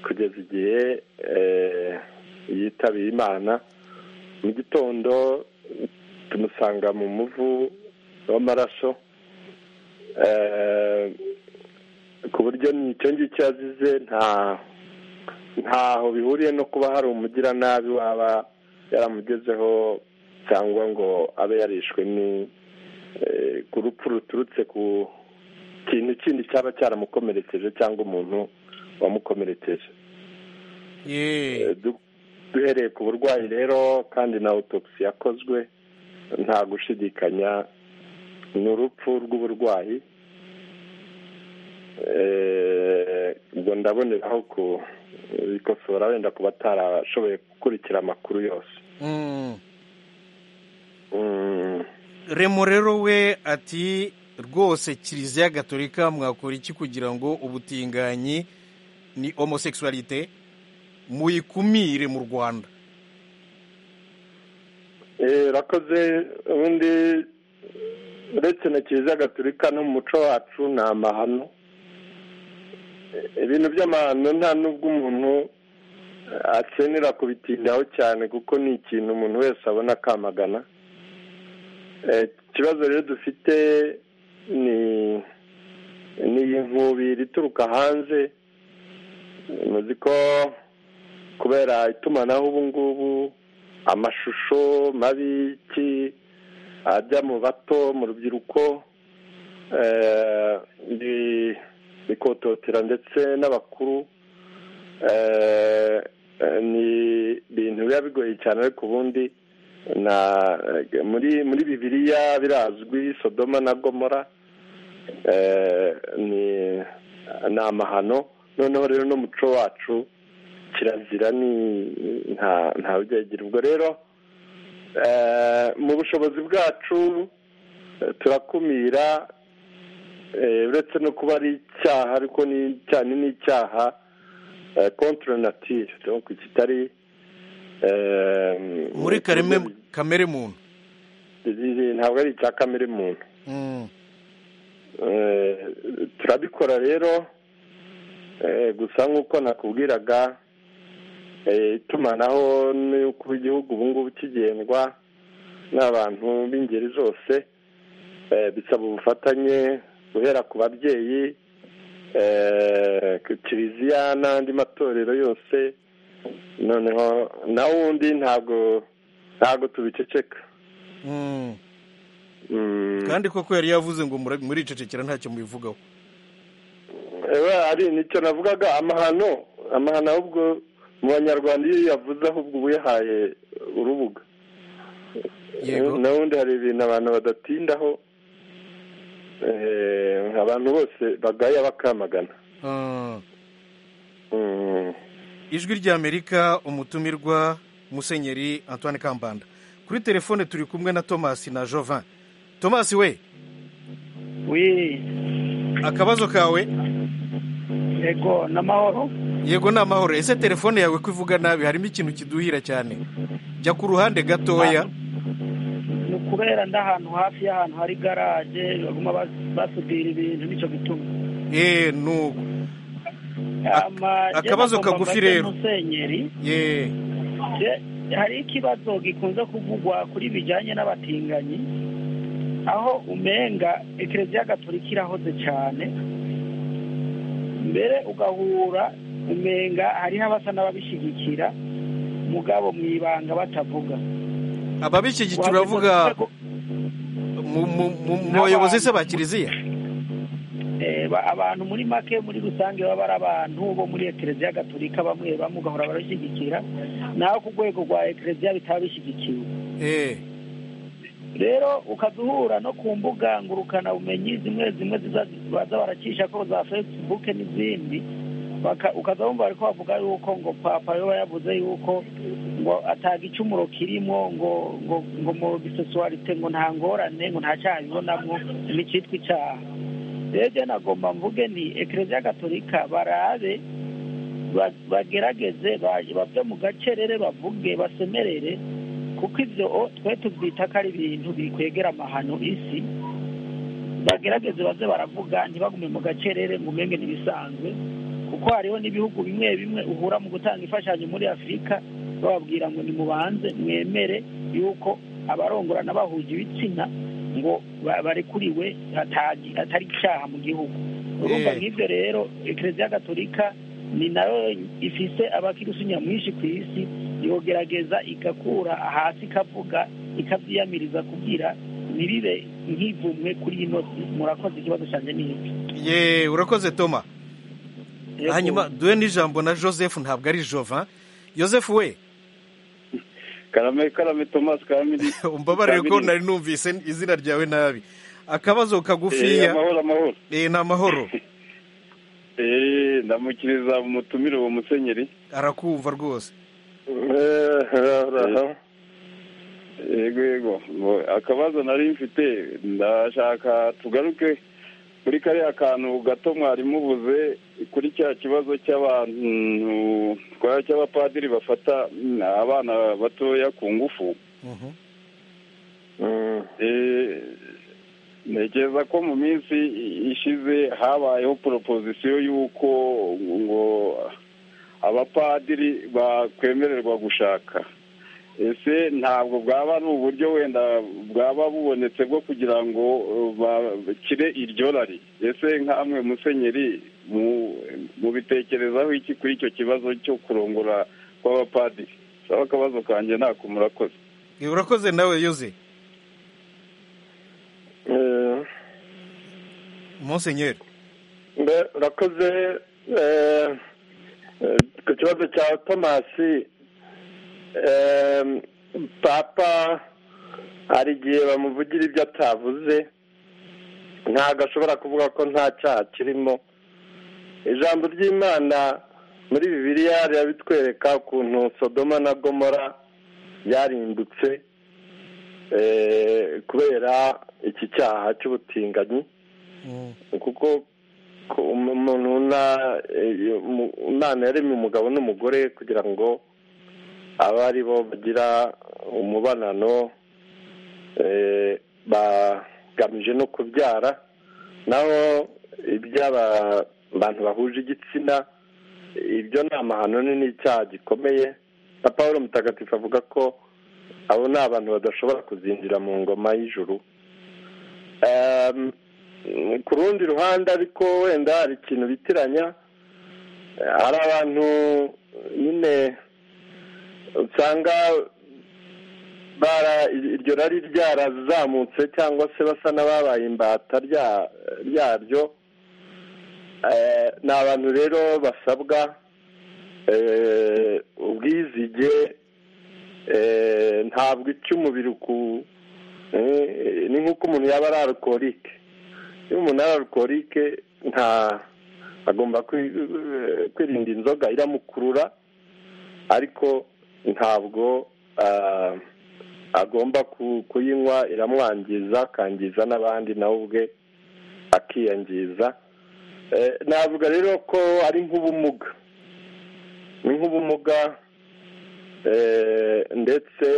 kugeza igihe eh, yitabiye imana mu gitondo tumusanga mu muvu w'amaraso eh, ku buryo nicyo ngicyo yazize nta ntaho bihuriye no kuba hari umugiranabi waba yaramugezeho cyangwa ngo abe yarishwe ni eh, ku rupfu ruturutse ku kintu kindi cyaba cyaramukomerekeje cyangwa umuntu wamukomerekeje ye Eh, du- duhereye ku burwayi rero kandi na autopsy yakozwe nta gushidikanya ni urupfu rw'uburwayi Eh, ubwo ndaboneraho kubikosora wenda ku batarashoboye gukurikira amakuru yose Mm. Mm, remo rero we ati rwose kiliziya gatolika mwakora iki kugira ngo ubutinganyi ni homosexualité muyikumire mu rwanda eh, rakoze ubundi uretse na kiliziya gatolika no mu muco wacu ni amahano Eh, ibintu by'amahano nta n'ubwo umuntu akenera kubitindaho cyane kuko ni ikintu umuntu wese abona akamagana Eh, ikibazo rero dufite ni ni iyi nkubiri ituruka hanze muzi ko kubera itumanaho ubu ngubu amashusho mabi ki ajya mu bato mu rubyiruko eh, bi- bikototera ndetse n'abakuru eh, eh, ni ibintu biba bigoye cyane ariko ubundi na muri muri bibiliya birazwi sodoma na gomora eh, ni ni amahano noneho rero n'umuco wacu kirazira ni nta nta byegira ubwo rero eh, mu bushobozi bwacu eh, turakumira eh, uretse no kuba ari icyaha ariko ni cyane ni icyaha kontra natire donc kitari eh, muri kareme kamere muntu ntabwo ari icya kamere muntu Mm. Eh, turabikora rero eh, gusa nk'uko nakubwiraga eh, itumanaho n'uko igihugu ubu ngubu kigendwa n'abantu b'ingeri zose eh, bisaba ubufatanye guhera ku babyeyi eh, ku kiliziya n'andi matorero yose noneho na wundi ntabwo ntabwo tubiceceka Mm. Mm. kandi koko yari yavuze ngo muri- muricecekera ntacyo mubivugaho Ewe, ari nicyo navugaga amahano amahano ahubwo mu banyarwanda iyo yavuze ahubwo uba uyahaye urubuga Yego. n'ubundi hari ibintu abantu badatindaho abantu bose bagaya bakamagana ijwi ry'amerika umutumirwa musenyeri antoine kambanda kuri telefone turi kumwe na tomasi na jovan tomasi we wi akabazo kawe yego n'amahoro yego ni amahoro ese telefone yawe ko ivuga nabi harimo ikintu kiduhira cyane jya ku ruhande gatoya ni ukubera ndahantu hafi y'ahantu hari garaje baguma bas- basudira ibintu nicyo gituma eee nuko Ama- akabazo jye nagomba kagufi mbaze rero. musenyeri yeee Je- hari ikibazo gikunze kuvugwa kuri bijyanye n'abatinganyi aho umenga ekereziya gatolika irahoze cyane mbere ugahura umenga hariho abasa n'ababishyigikira mugabo mu ibanga batavuga ababishyigikira Wagize uravuga urwego- mu mu- mu- mu bayobozi se ba kiliziya Eh, ba- abantu muri make muri rusange baba ari abantu bo muri ekereziya gatolika bamwe bamwe ugahora barashyigikira naho ku rwego rwa ekereziya bitaba bishyigikiwe eee rero ukajya uhura no ku mbuga ngurukana bumenyi zimwe zimwe ziza baza baracisha ko za facebook n'izindi baka- ukaza wumva bariko bavuga yuko ngo papa yoba yavuze yuko ngo ataga icumuro kirimo ngo ngo ngo mu biseswarite ngo nta ngorane ngo nta cyaha bibonamwo n'icyitwa icyaha rero je nagomba mvuge nti ekereziya gatolika barabe ba- bagerageze ba- bave mu gacerere bavuge basemerere kuko ibyo o- twe tubyita ko ari ibintu bikwegera amahano isi bagerageze baze baravuga ntibagume mu gacerere ngo umenge ntibisanzwe kuko hariho n'ibihugu bimwe bimwe uhura mu gutanga imfashanyo muri afurika bababwira ngo nimubanze mwemere yuko abarongorana bahuje ibitsina ngo ba- barekuriwe atagi- atari icyaha mu gihugu urumva Eh. nk'ibyo rero ekereziya gatolika ni nayo ifise abakirisitu nyamwinshi ku isi yogerageza igakura hasi ikavuga ikabyiyamiriza kugira ntibibe nk'ivumwe kuri ino si murakoze ikibazo cyane ni iki yeee urakoze toma hanyuma duhe n'ijambo na joseph ntabwo ari jovan joseph we karame karame tomasi karame umbabarire ko nari numvise izina ryawe nabi akabazo Eh, kagufiya amahoro amahoro eee ni amahoro Eh, ndamukiriza umutumire uwo musenyeri arakumva rwose yego yego Ngo akabazo nari mfite ndashaka tugaruke kuri kariya kantu gato mwari mubuze kuri cya kibazo cy'abantu kwa- cy'abapadiri bafata mm, abana batoya ku ngufu Eh, ntekereza ko mu minsi ishize habayeho proposition y'uko ngo abapadiri bakwemererwa gushaka ese ntabwo bwaba ari uburyo wenda bwaba bubonetse bwo kugira ngo uh, bakire iryo rari ese nk'amwe musenyeri mu- mubitekerezaho iki kuri icyo kibazo cyo kurongora kw'abapadiri saba akabazo kanjye ntako murakoze Eh, urakoze nawe yoze monsenyeri mbe urakoze eh, eh, ku kibazo cya tomasi eh, papa hari igihe bamuvugira ibyo atavuze ntabwo ashobora kuvuga ko nta cyaha kirimo ijambo ry'imana muri bibiliya rirabitwereka ukuntu sodoma na gomora byarimbutse eh, kubera iki cyaha cy'ubutinganyi kuko ko um- umuntu na- eh, mu- imana yaremye umugabo n'umugore kugira ngo abe ari bo bagira umubanano eh, bagamije no kubyara naho iby'abantu bahuje igitsina ibyo ni amahano ni n'icyaha gikomeye na paul mutagatifu avuga ko abo ni abantu badashobora kuzinjira mu ngoma y'ijuru Ehm, ku rundi ruhande ariko wenda hari ikintu bitiranya Eh, hari abantu nyine usanga bara iryo rari ryarazamutse cyangwa se basa n'ababaye imbata rya- ryaryo Eh, ni abantu rero basabwa eh, ubwizige eh, ntabwo ica umubiri ku eh, ni nk'uko umuntu yaba ari arukorike iyo umuntu ari arukorike nta agomba kwirinda inzoga iramukurura ariko ntabwo agomba kuyinywa iramwangiza akangiza n'abandi nawe ubwe akiyangiza navuga rero ko ari nk'ubumuga ni nk'ubumuga ndetse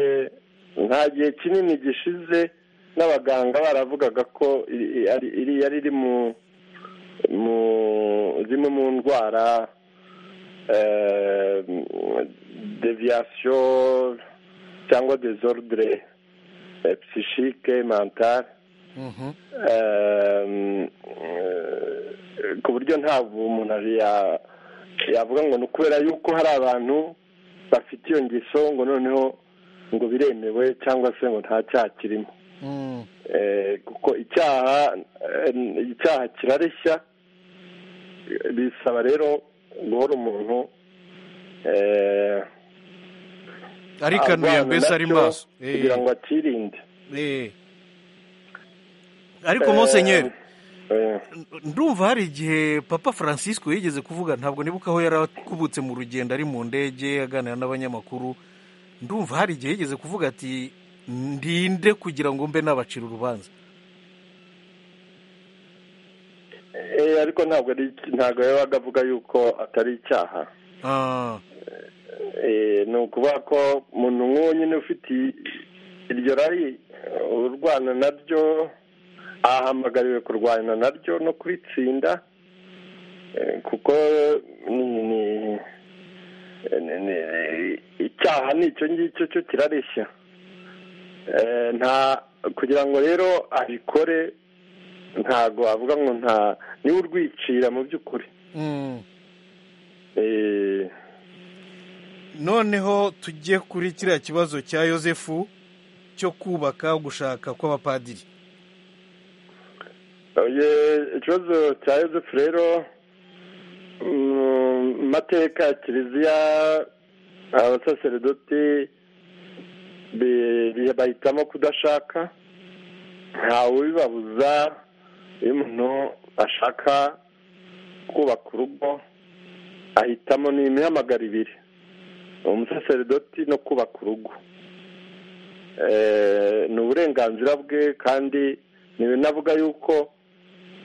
nta gihe kinini gishize n'abaganga baravugaga ko yari iri mu zimwe mu ndwara deviyasiyo cyangwa dezordre psychique mentale ku buryo ntabwo umuntu yavuga ngo ni ukubera yuko hari abantu bafite iyo ngeso ngo noneho ngo biremewe cyangwa se ngo nta cyaha kirimo kuko icyaha icyaha kirareshya bisaba rero guhora umuntu arikanuye mbese ari maso kugira ngo akirinde ariko musenyeri ndumva hari igihe papa francisco yigeze kuvuga ntabwo nibuka aho yari akubutse mu rugendo ari mu ndege aganira n'abanyamakuru ndumva hari igihe yigeze kuvuga ati ndinde kugira ngo mbe nabacira urubanza ariko ntabwo ntabwo yabaga avuga yuko atari icyaha ni ukuvuga ko umuntu nk'uwo nyine ufite iryo rari urwana naryo ahamagariwe kurwana naryo no kuritsinda kuko ni icyaha ni icyo ngicyo cyo kirareshya nta kugira ngo rero abikore ntago avuga ngo nta niwe urwicira mu by'ukuri noneho tujye kuri kiriya kibazo cya yosefu cyo kubaka gushaka kw'abapadiri ikibazo cya yosefu rero mu mateka ya kiliziya abasaseredoti bahitamo kudashaka ntawe ubibabuza iyo umuntu ashaka kubaka urugo ahitamo ni imihamagaro ibiri umusaseredoti no kubaka urugo ni uburenganzira bwe kandi ntibinavuga yuko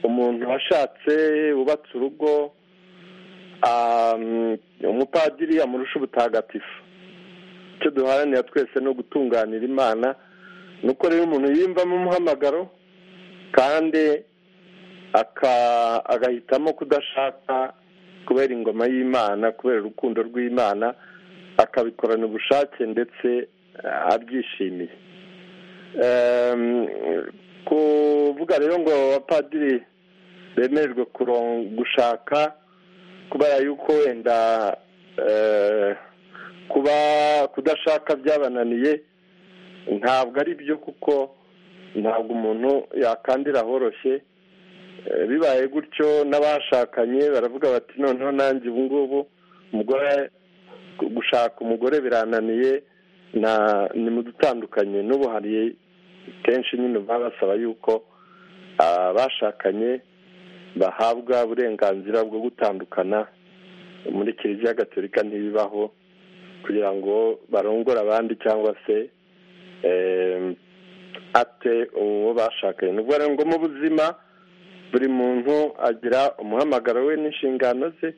umuntu washatse wubatse urugo umupadiri amurusha ubutagatifu icyo duharanira twese ni ugutunganira imana ni uko rero umuntu yiyumvamo umuhamagaro kandi agahitamo kudashaka kubera ingoma y'imana kubera urukundo rw'imana akabikorana ubushake ndetse abyishimiye kuvuga rero ngo abapadiri bemererwe gushaka kubera yuko wenda kuba kudashaka byabananiye ntabwo ari byo kuko ntabwo umuntu yakandira horoshye bibaye gutyo n'abashakanye baravuga bati noneho nanjye ubu ngubu umugore gushaka umugore birananiye ni mu dutandukanye n'ubu hari kenshi nyine baba basaba yuko abashakanye bahabwa uburenganzira bwo gutandukana muri kiliziya gatolika ntibibaho kugira ngo barongore abandi cyangwa se ate uwo bashakanye ni ukuvuga ngo mu buzima buri muntu agira umuhamagaro we n'inshingano ze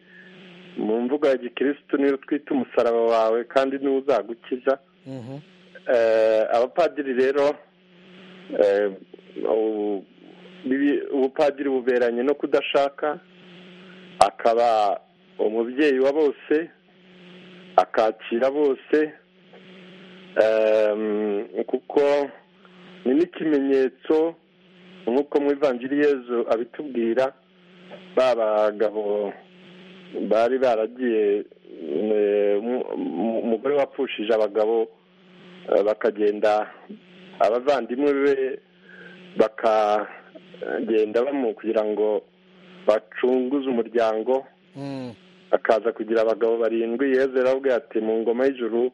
mu mvugo ya gikirisitu niyo twita umusaraba wawe kandi niwo uzagukiza abapadiri rero ubupadiri buberanye no kudashaka akaba umubyeyi wa bose akakira bose kuko ni n'ikimenyetso nk'uko mu yezu abitubwira ba bagabo bari baragiye umugore wapfushije abagabo bakagenda abavandimwe be bakagenda bamu kugira ngo bacunguze umuryango akaza kugira abagabo barindwi yezu aravuga ati mu ngoma y'ijuru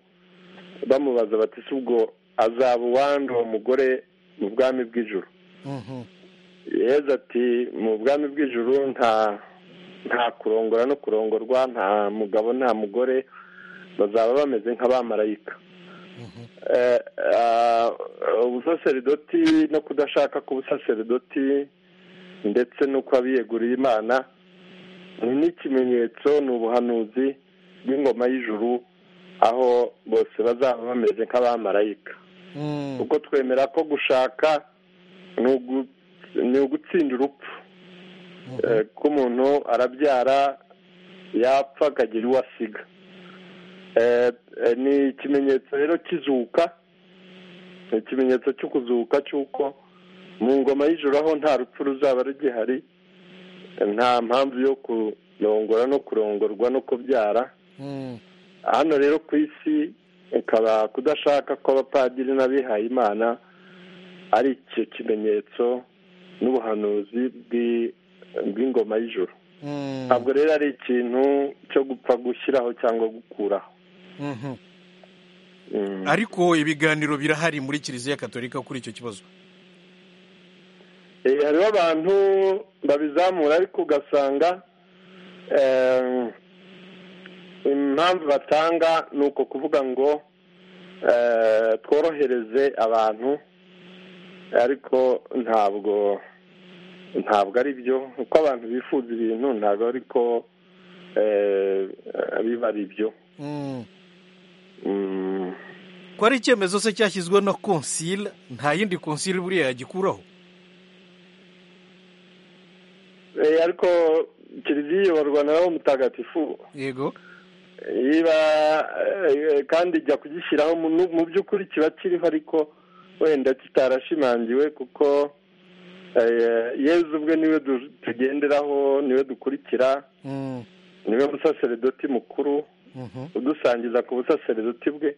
bamubaza bati si ubwo azaba uwandi uwo mugore mu bwami bw'ijuru yeza ati mu bwami bw'ijuru nta nta kurongora no kurongorwa nta mugabo nta mugore bazaba bameze nk'abamarayika ubusaseridoti no kudashaka k'ubusaseridoti ndetse n'uko abiyeguriye imana ni n'ikimenyetso ni ubuhanuzi bw'ingoma y'ijuru aho bose bazaba bameze nk'abamarayika kuko twemera ko gushaka ni ugu ni ugutsinda urupfu ko umuntu arabyara yapfa akagira uwo asiga ni ikimenyetso rero kizuka ni ikimenyetso cyo kuzuka cy'uko mu ngoma y'ijoro aho nta rupfu ruzaba rugihari nta mpamvu yo kurongora no kurongorwa no kubyara hano rero ku isi ikaba kudashaka kw'abapadiri n'abihaye imana ari icyo kimenyetso n'ubuhanuzi bw'ingoma y'ijoro ntabwo rero ari ikintu cyo gupfa gushyiraho cyangwa gukuraho ariko ibiganiro birahari muri kiliziya Gatolika kuri icyo kibazo hariho abantu babizamura ariko ugasanga impamvu batanga ni uko kuvuga ngo tworohereze abantu ariko ntabwo ntabwo ari byo uko abantu bifuza ibintu ntabwo ariko biba ari byo ko ari icyemezo se cyashyizwe na konsile nta yindi konsile buriya yagikuraho ariko kiliziya iyoborwa na wo mutagatifu yego iba kandi ijya kugishyiraho mu by'ukuri kiba kiriho ariko wenda kitarashimangiwe kuko yezu ubwe niwe tugenderaho niwe dukurikira niwe musaseredoti mukuru udusangiza ku busaseredoti bwe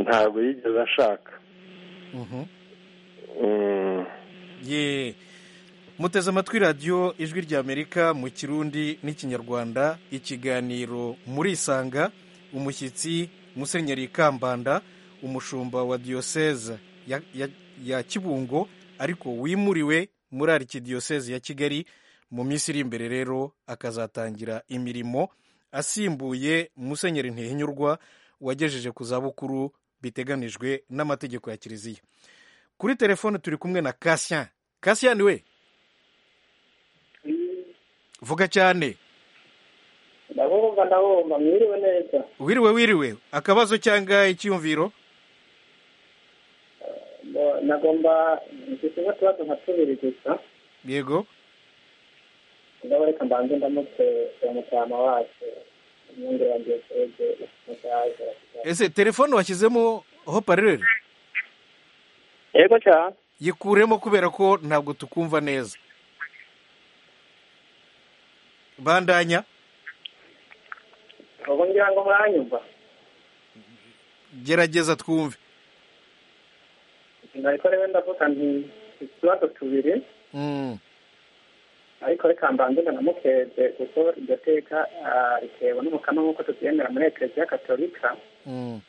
ntabwo yigeze ashaka muteze amatwi radiyo ijwi ry'amerika mu kirundi n'ikinyarwanda ikiganiro muri isanga umushyitsi musenyeri kambanda umushumba wa diyoseze ya kibungo ariko wimuriwe muri arikidiyoseze ya kigali mu minsi iri imbere rero akazatangira imirimo asimbuye musenyeri ntihinyurwa wagejeje ku zabukuru biteganijwe n'amategeko ya kiliziya kuri telefone turi kumwe na kasiya kasiya ni we vuga cyane ndabumva ndabumva mwiriwe neza wiriwe wiriwe akabazo cyangwa icyiyumviro nagomba dusize utubazo nka tubiri gusa yego ndabo reka mbanze ndamutse uwo mutarama wacu imyenda yanjye serege mushaje ese telefone washyizemo hopareri yego cya yikuremo kubera ko ntabwo tukumva neza bandanya ubu ngira ngo muranyumva gerageza twumve ariko rero ndavuga nti utubazo tubiri Mm, ariko reka mbanze ndanamukeze kuko iryo teka ah, ritewe n'umukama nk'uko tubyemera muri ekereziya katolika mm,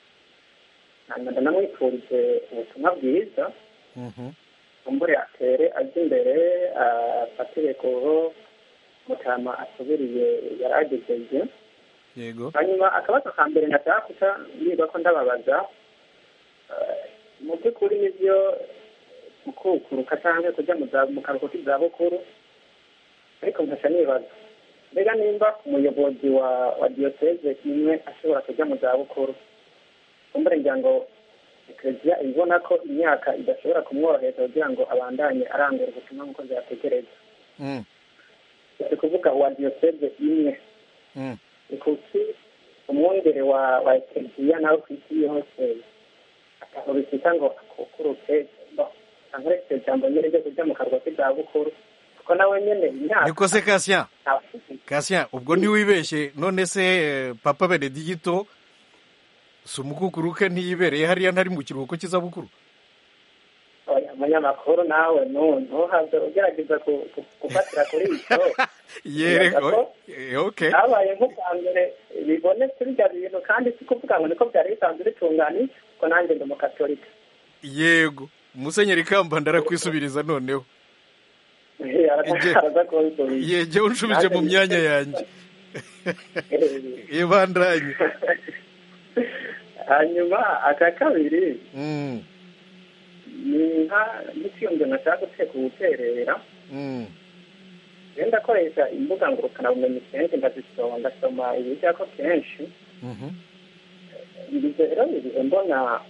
hanyuma ndanamwifurije ubutumwa bwiza mhm. kumbure atere ajya imbere ah, afatire ku ho mutama asubiriye yari agejeje yego hanyuma akabazo ka mbere ndashaka guca niba ko ndababaza eh, mu by'ukuri nibyo gukukuruka cyangwa kujya mu za- mu karuhuko k'izabukuru ariko nkasha nibaza mbega nimba umuyobozi wa wa diyoseze imwe ashobora kujya mu zabukuru kumbure ngira ngo ekereziya ibona ko imyaka idashobora kumworohereza kugira ngo abandanye arangura ubutumwa nk'uko byategereza Mm, si kuvuga uwa diyoseze imwe mm, kuki umwungere wa wa ekereziya nawe ku isi yose akantu bita ngo akukuruke ankoresheje ijambo nyine ryo kujya mu karwa k'izabukuru kuko nawe nyine imyaka niko se kasiya ntafite kasiya ubwo ntiwibeshye none se eh, papa benedigito si umukukuruke ntiyibereye hariya ntari mu kiruhuko cy'izabukuru oya umunyamakuru nawe nu- ntuhave ugerageza ku- ku- gufatira kuri ibyo yereko okay habaye nk'ubwa mbere bibonetse bijya bintu kandi si kuvuga ngo niko byari bisanzwe bitunganije kuko nanjye ndi umukatolika yego musenyeri kambanda arakwisubiriza noneho yege unshubije mu myanya yanjye ibandanye hanyuma aka kabiri ni inka n'ikiyumviro nashaka guteka ubuterera iyo ndakoresha imbuga ngurukanabumenyi kenshi ndazisoma ndasoma ibijyako kenshi ibyo rero bigize mbona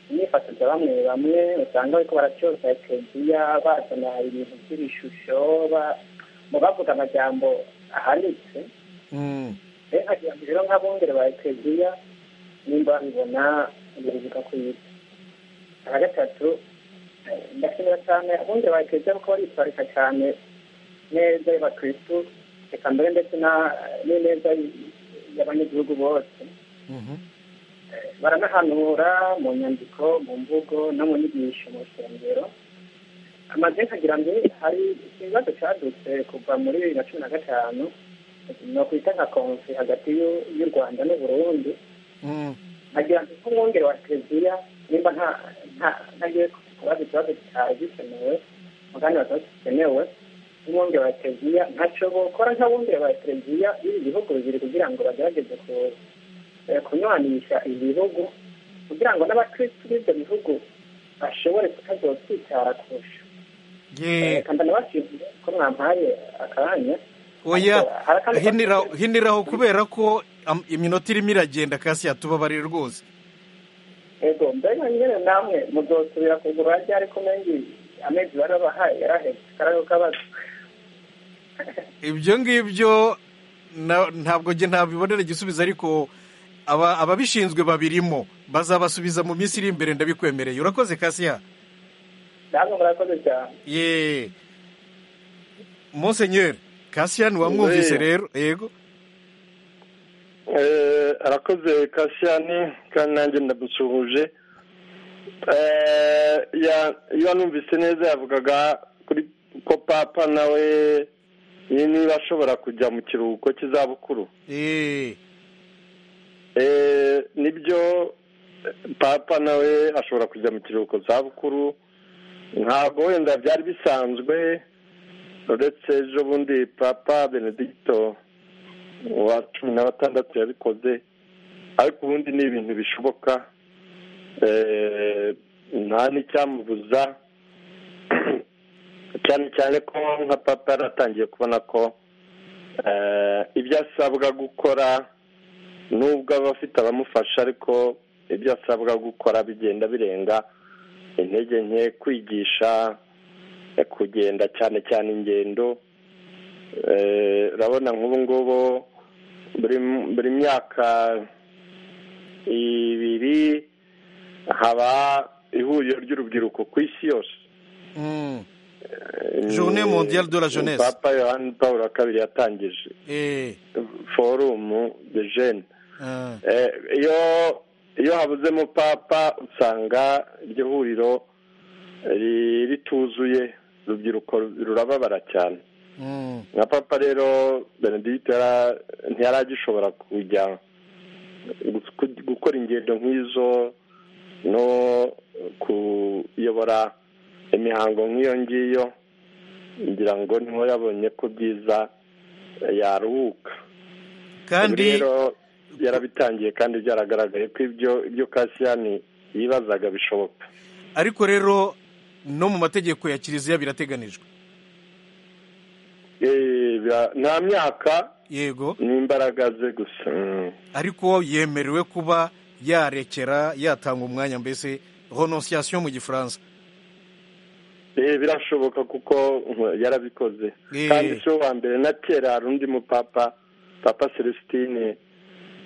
imyifatire bamwe bamwe usanga bariko baracyoza ekeziya bazana ibintu by'ibishusho mu bavuga amajambo ahanitse nkagira ngo rero nk'abongere ba ekeziya nimba babibona biruvuga ku isi aka gatatu ndashimira cyane abongere ba ekeziya kuko baritwarika cyane neza y'abakristu reka mbere ndetse n'ineza y'abanyagihugu bose baranahanura mu nyandiko mu mvugo no mu nyigisho mu rusengero amaze nkagira ngo hari ikibazo cyadutse kuva muri bibiri na cumi na gatanu ni ukwita nka konfi hagati y'u rwanda n'uburundi nkagira ngo nk'umwungere wa televiziyo nimba ntagiye kubaza ikibazo kitari gikenewe mugani bakaba gikenewe nk'umwungere wa televiziyo ntaco bokora nk'abungere ba televiziyo b'ibi bihugu bibiri kugira ngo bagerageze ku kunywanisha ibihugu kugira ngo n'abakirisitu b'ibyo bihugu bashobore kutazokwitara kurusha reka ndanabashimire ko mwampaye akanya oya hinira hiniraho kubera ko am- iminota irimo iragenda kasi yatubabarira rwose ego mbega nyine namwe muzosubira kugura ryari ko mengi amezi bari babahaye yaraheze karayo kabazo ibyo ngibyo na- ntabwo njye ntabibonera igisubizo ariko aba- ababishinzwe babirimo bazabasubiza mu minsi iri imbere ndabikwemereye urakoze kasiya namwe murakoze cyane ye monsenyeri kasiya ntiwamwumvise Oya. rero yego Eh, arakoze kasiyani kandi nanjye ndagusuhuje Eh, ya- iyo numvise neza yavugaga kuri ko papa nawe ni- niba ashobora kujya mu kiruhuko cy'izabukuru ye Eh, nibyo eh, papa nawe ashobora kujya mu kiruhuko zabukuru ntabwo wenda byari bisanzwe uretse ejo bundi papa benedicto wa cumi na batandatu yabikoze ariko ubundi ni ibintu bishoboka Eh, nta n'icyamubuza cyane cyane ko nka papa yaratangiye kubona ko eh, ibyo asabwa gukora nubwo aba afite abamufasha ariko ibyo asabwa gukora bigenda birenga intege nke kwigisha eh, kugenda cyane cyane ingendo Eh, urabona nk'ubu ngubu buri buri myaka ibiri haba ihuriro ry'urubyiruko ku isi yose Mm. Eh, Journée mondiale de la jeunesse. papa yohani pawulo wa kabiri yatangije Eh, forumu de jene ah. Eh, iyo iyo habuzemo papa usanga iryo huriro ri- rituzuye urubyiruko rurababara cyane Mm. nka papa rero benedicte yara- ntiyaragishobora kujya gu- gukora ingendo nk'izo no kuyobora imihango nk'iyo ngiyo ngira ngo niho yabonye ko byiza yaruhuka kandi Ubu rero yarabitangiye kandi byaragaragaye ko ibyo ibyo kasiyani yibazaga bishoboka ariko rero no mu mategeko ya kiliziya birateganijwe Eh, bira- nta myaka yego ni imbaraga ze gusa Mm. ariko yemerewe kuba yarekera yatanga umwanya mbese renonciation mu gifaransa Eh, birashoboka kuko mm, yarabikoze Eh. kandi si uwa mbere na kera hari undi mupapa papa celestine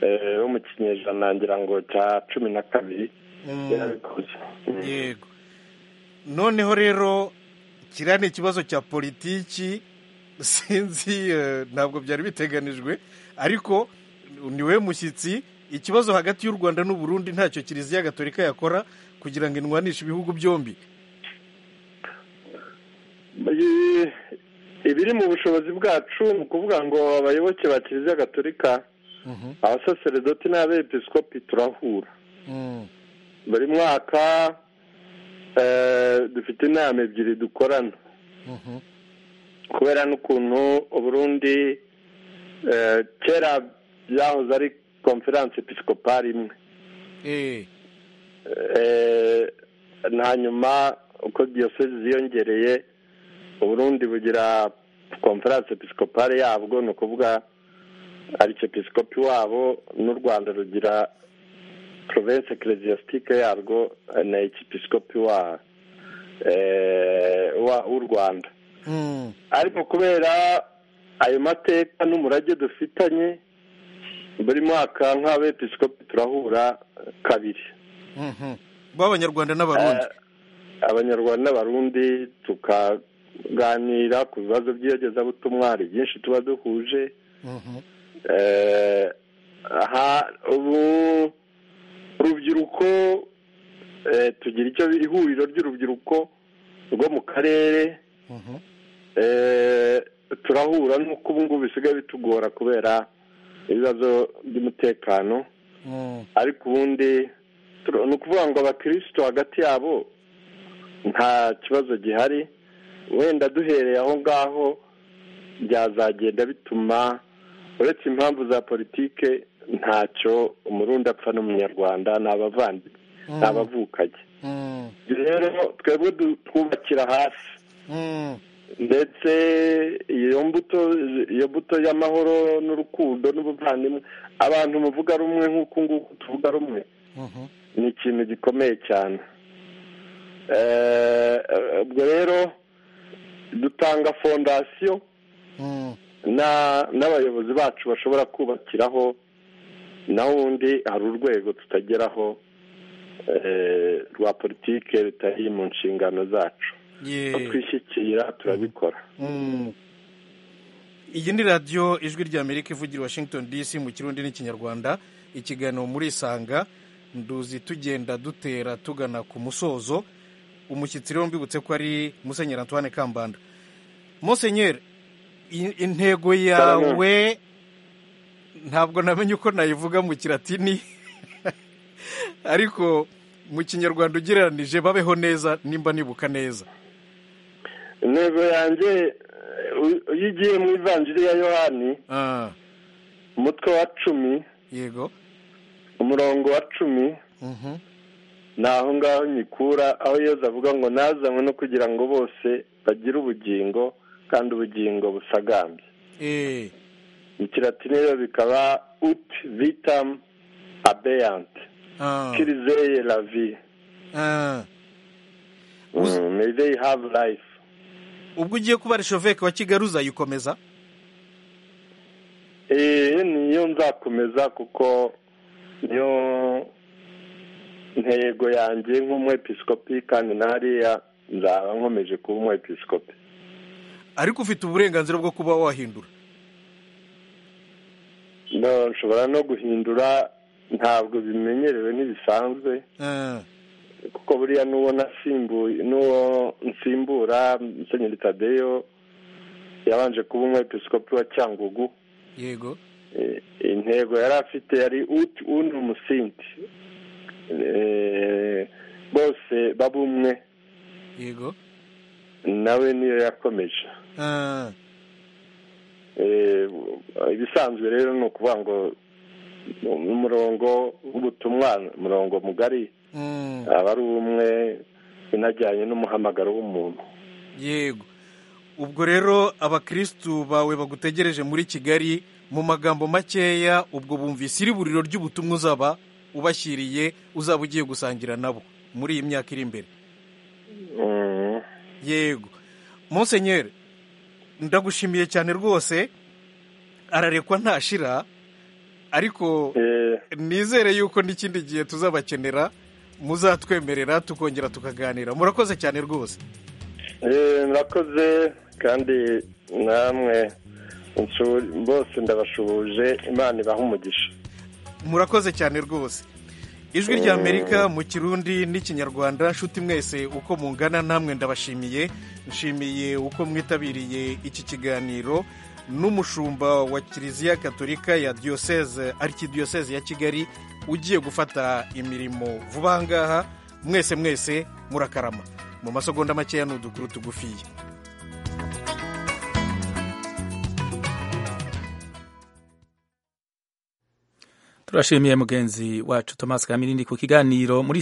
eh, wo mu kinyejana ngira ngo cya cumi na kabiri Mm. yarabikoze Mm. yego noneho rero kiriya ni ikibazo cya politiki sinzi eh, ntabwo byari biteganijwe ariko niwe mushyitsi ikibazo hagati y'u rwanda n'u burundi ntacyo kiliziya gatolika yakora kugira ngo inwanishe ibihugu byombi Eh, ibiri mu bushobozi bwacu ni ukuvuga ngo abayoboke ba kiliziya gatolika abasaseredoti n'abepiskopi turahura Mm. buri mwaka eh, dufite inama ebyiri dukorana kubera n'ukuntu uburundi kera byahoze ari konferanse episikopari imwe hanyuma uko diyosezi ziyongereye uburundi bugira konferanse episikopari yabwo ni ukuvuga aricepisikopi wabo n'u rwanda rugira provensi ekeresiyasitike yarwo na ekipisikopi w'u rwanda ariko kubera ayo mateka n'umurage dufitanye buri mwaka nk'abepisikopi turahura kabiri b'abanyarwanda n'abarundi abanyarwanda n'abarundi tukaganira ku bibazo by'iyogezabutumwa hari byinshi tuba duhuje ubu urubyiruko tugira icyo ihuriro ry'urubyiruko rwo mu karere turahura n'uko ubu ngubu bisigaye bitugora kubera ibibazo by'umutekano ariko ubundi ni ukuvuga ngo abakirisito hagati yabo nta kibazo gihari wenda duhereye aho ngaho byazagenda bituma uretse impamvu za politike ntacyo umurundi apfa n'umunyarwanda ni abavandimwe ni abavukanye rero twebwe twubakira hasi ndetse iyo mbuto iyo mbuto y'amahoro n'urukundo n'ubuvandimwe abantu muvuga rumwe nk'uku nguku tuvuga rumwe ni ikintu gikomeye cyane ubwo rero dutanga fondasiyo n'abayobozi bacu bashobora kubakiraho naho ubundi hari urwego tutageraho rwa politiki rutari mu nshingano zacu twishyikira turabikora iyi ni radiyo ijwi ry'amerika ivugira washington dc mu kirundi n'ikinyarwanda ikiganiro muri isanga nduzi tugenda dutera tugana ku musozo umushyitsi rero mbibutse ko ari musenyeri antoine kambanda musenyeri intego yawe ntabwo namenye uko nayivuga mu kiratini ariko mu kinyarwanda ugereranije babeho neza nimba nibuka neza intego yanjye iyo ugiye mu ivanjiri ya yohani umutwe wa cumi yego umurongo wa cumi ni aho ngaho nyikura aho yeza avuga ngo nazanywe no kugira ngo bose bagire ubugingo kandi ubugingo busagambye mu kilatini rero bikaba uti vitam abeyante kirizeye lavi mezeyi havu rayifu ubwo ugiye kuba resheveke wa kigali uzayikomeza niyo nzakomeza kuko niyo ntego yanjye nk'umwepisikopi kandi n'ahariya nzaba nkomeje kuba umwepisikopi ariko ufite uburenganzira bwo kuba wahindura nshobora no guhindura ntabwo bimenyerewe ntibisanzwe kuko buriya n'uwo n'uwo nsimbura musenyeri tadeyo yabanje kuba umwepisikopi wa cyangugu yego intego yari afite yari uti undi umusinti bose baba umwe yego nawe niyo yakomeje ibisanzwe rero ni ukuvuga ngo umurongo w'ubutumwa umurongo mugari aba ari umwe unajyanye n'umuhamagaro w'umuntu yego ubwo rero abakirisitu bawe bagutegereje muri kigali mu magambo makeya ubwo bumvise iri buriro ry'ubutumwa uzaba ubashyiriye uzaba ugiye gusangira nabo muri iyi myaka iri imbere yego musenyeri ndagushimiye cyane rwose ararekwa ntashira ariko nizere yuko n'ikindi gihe tuzabakenera muzatwemerera tukongera tukaganira murakoze cyane rwose murakoze kandi namwe bose ndabashuhuje imana ibaha umugisha murakoze cyane rwose ijwi ry'amerika mu kirundi n'ikinyarwanda nshuti mwese uko mungana namwe ndabashimiye nshimiye uko mwitabiriye iki kiganiro n'umushumba wa kiliziya Gatolika ya diyoseze arikidiyoseze ya kigali ugiye gufata imirimo vuba ngaha mwese mwese murakarama mu masogonda makeya ni udukuru tugufiye turashimiye mugenzi wacu Thomas Kamirindi ku kiganiro muri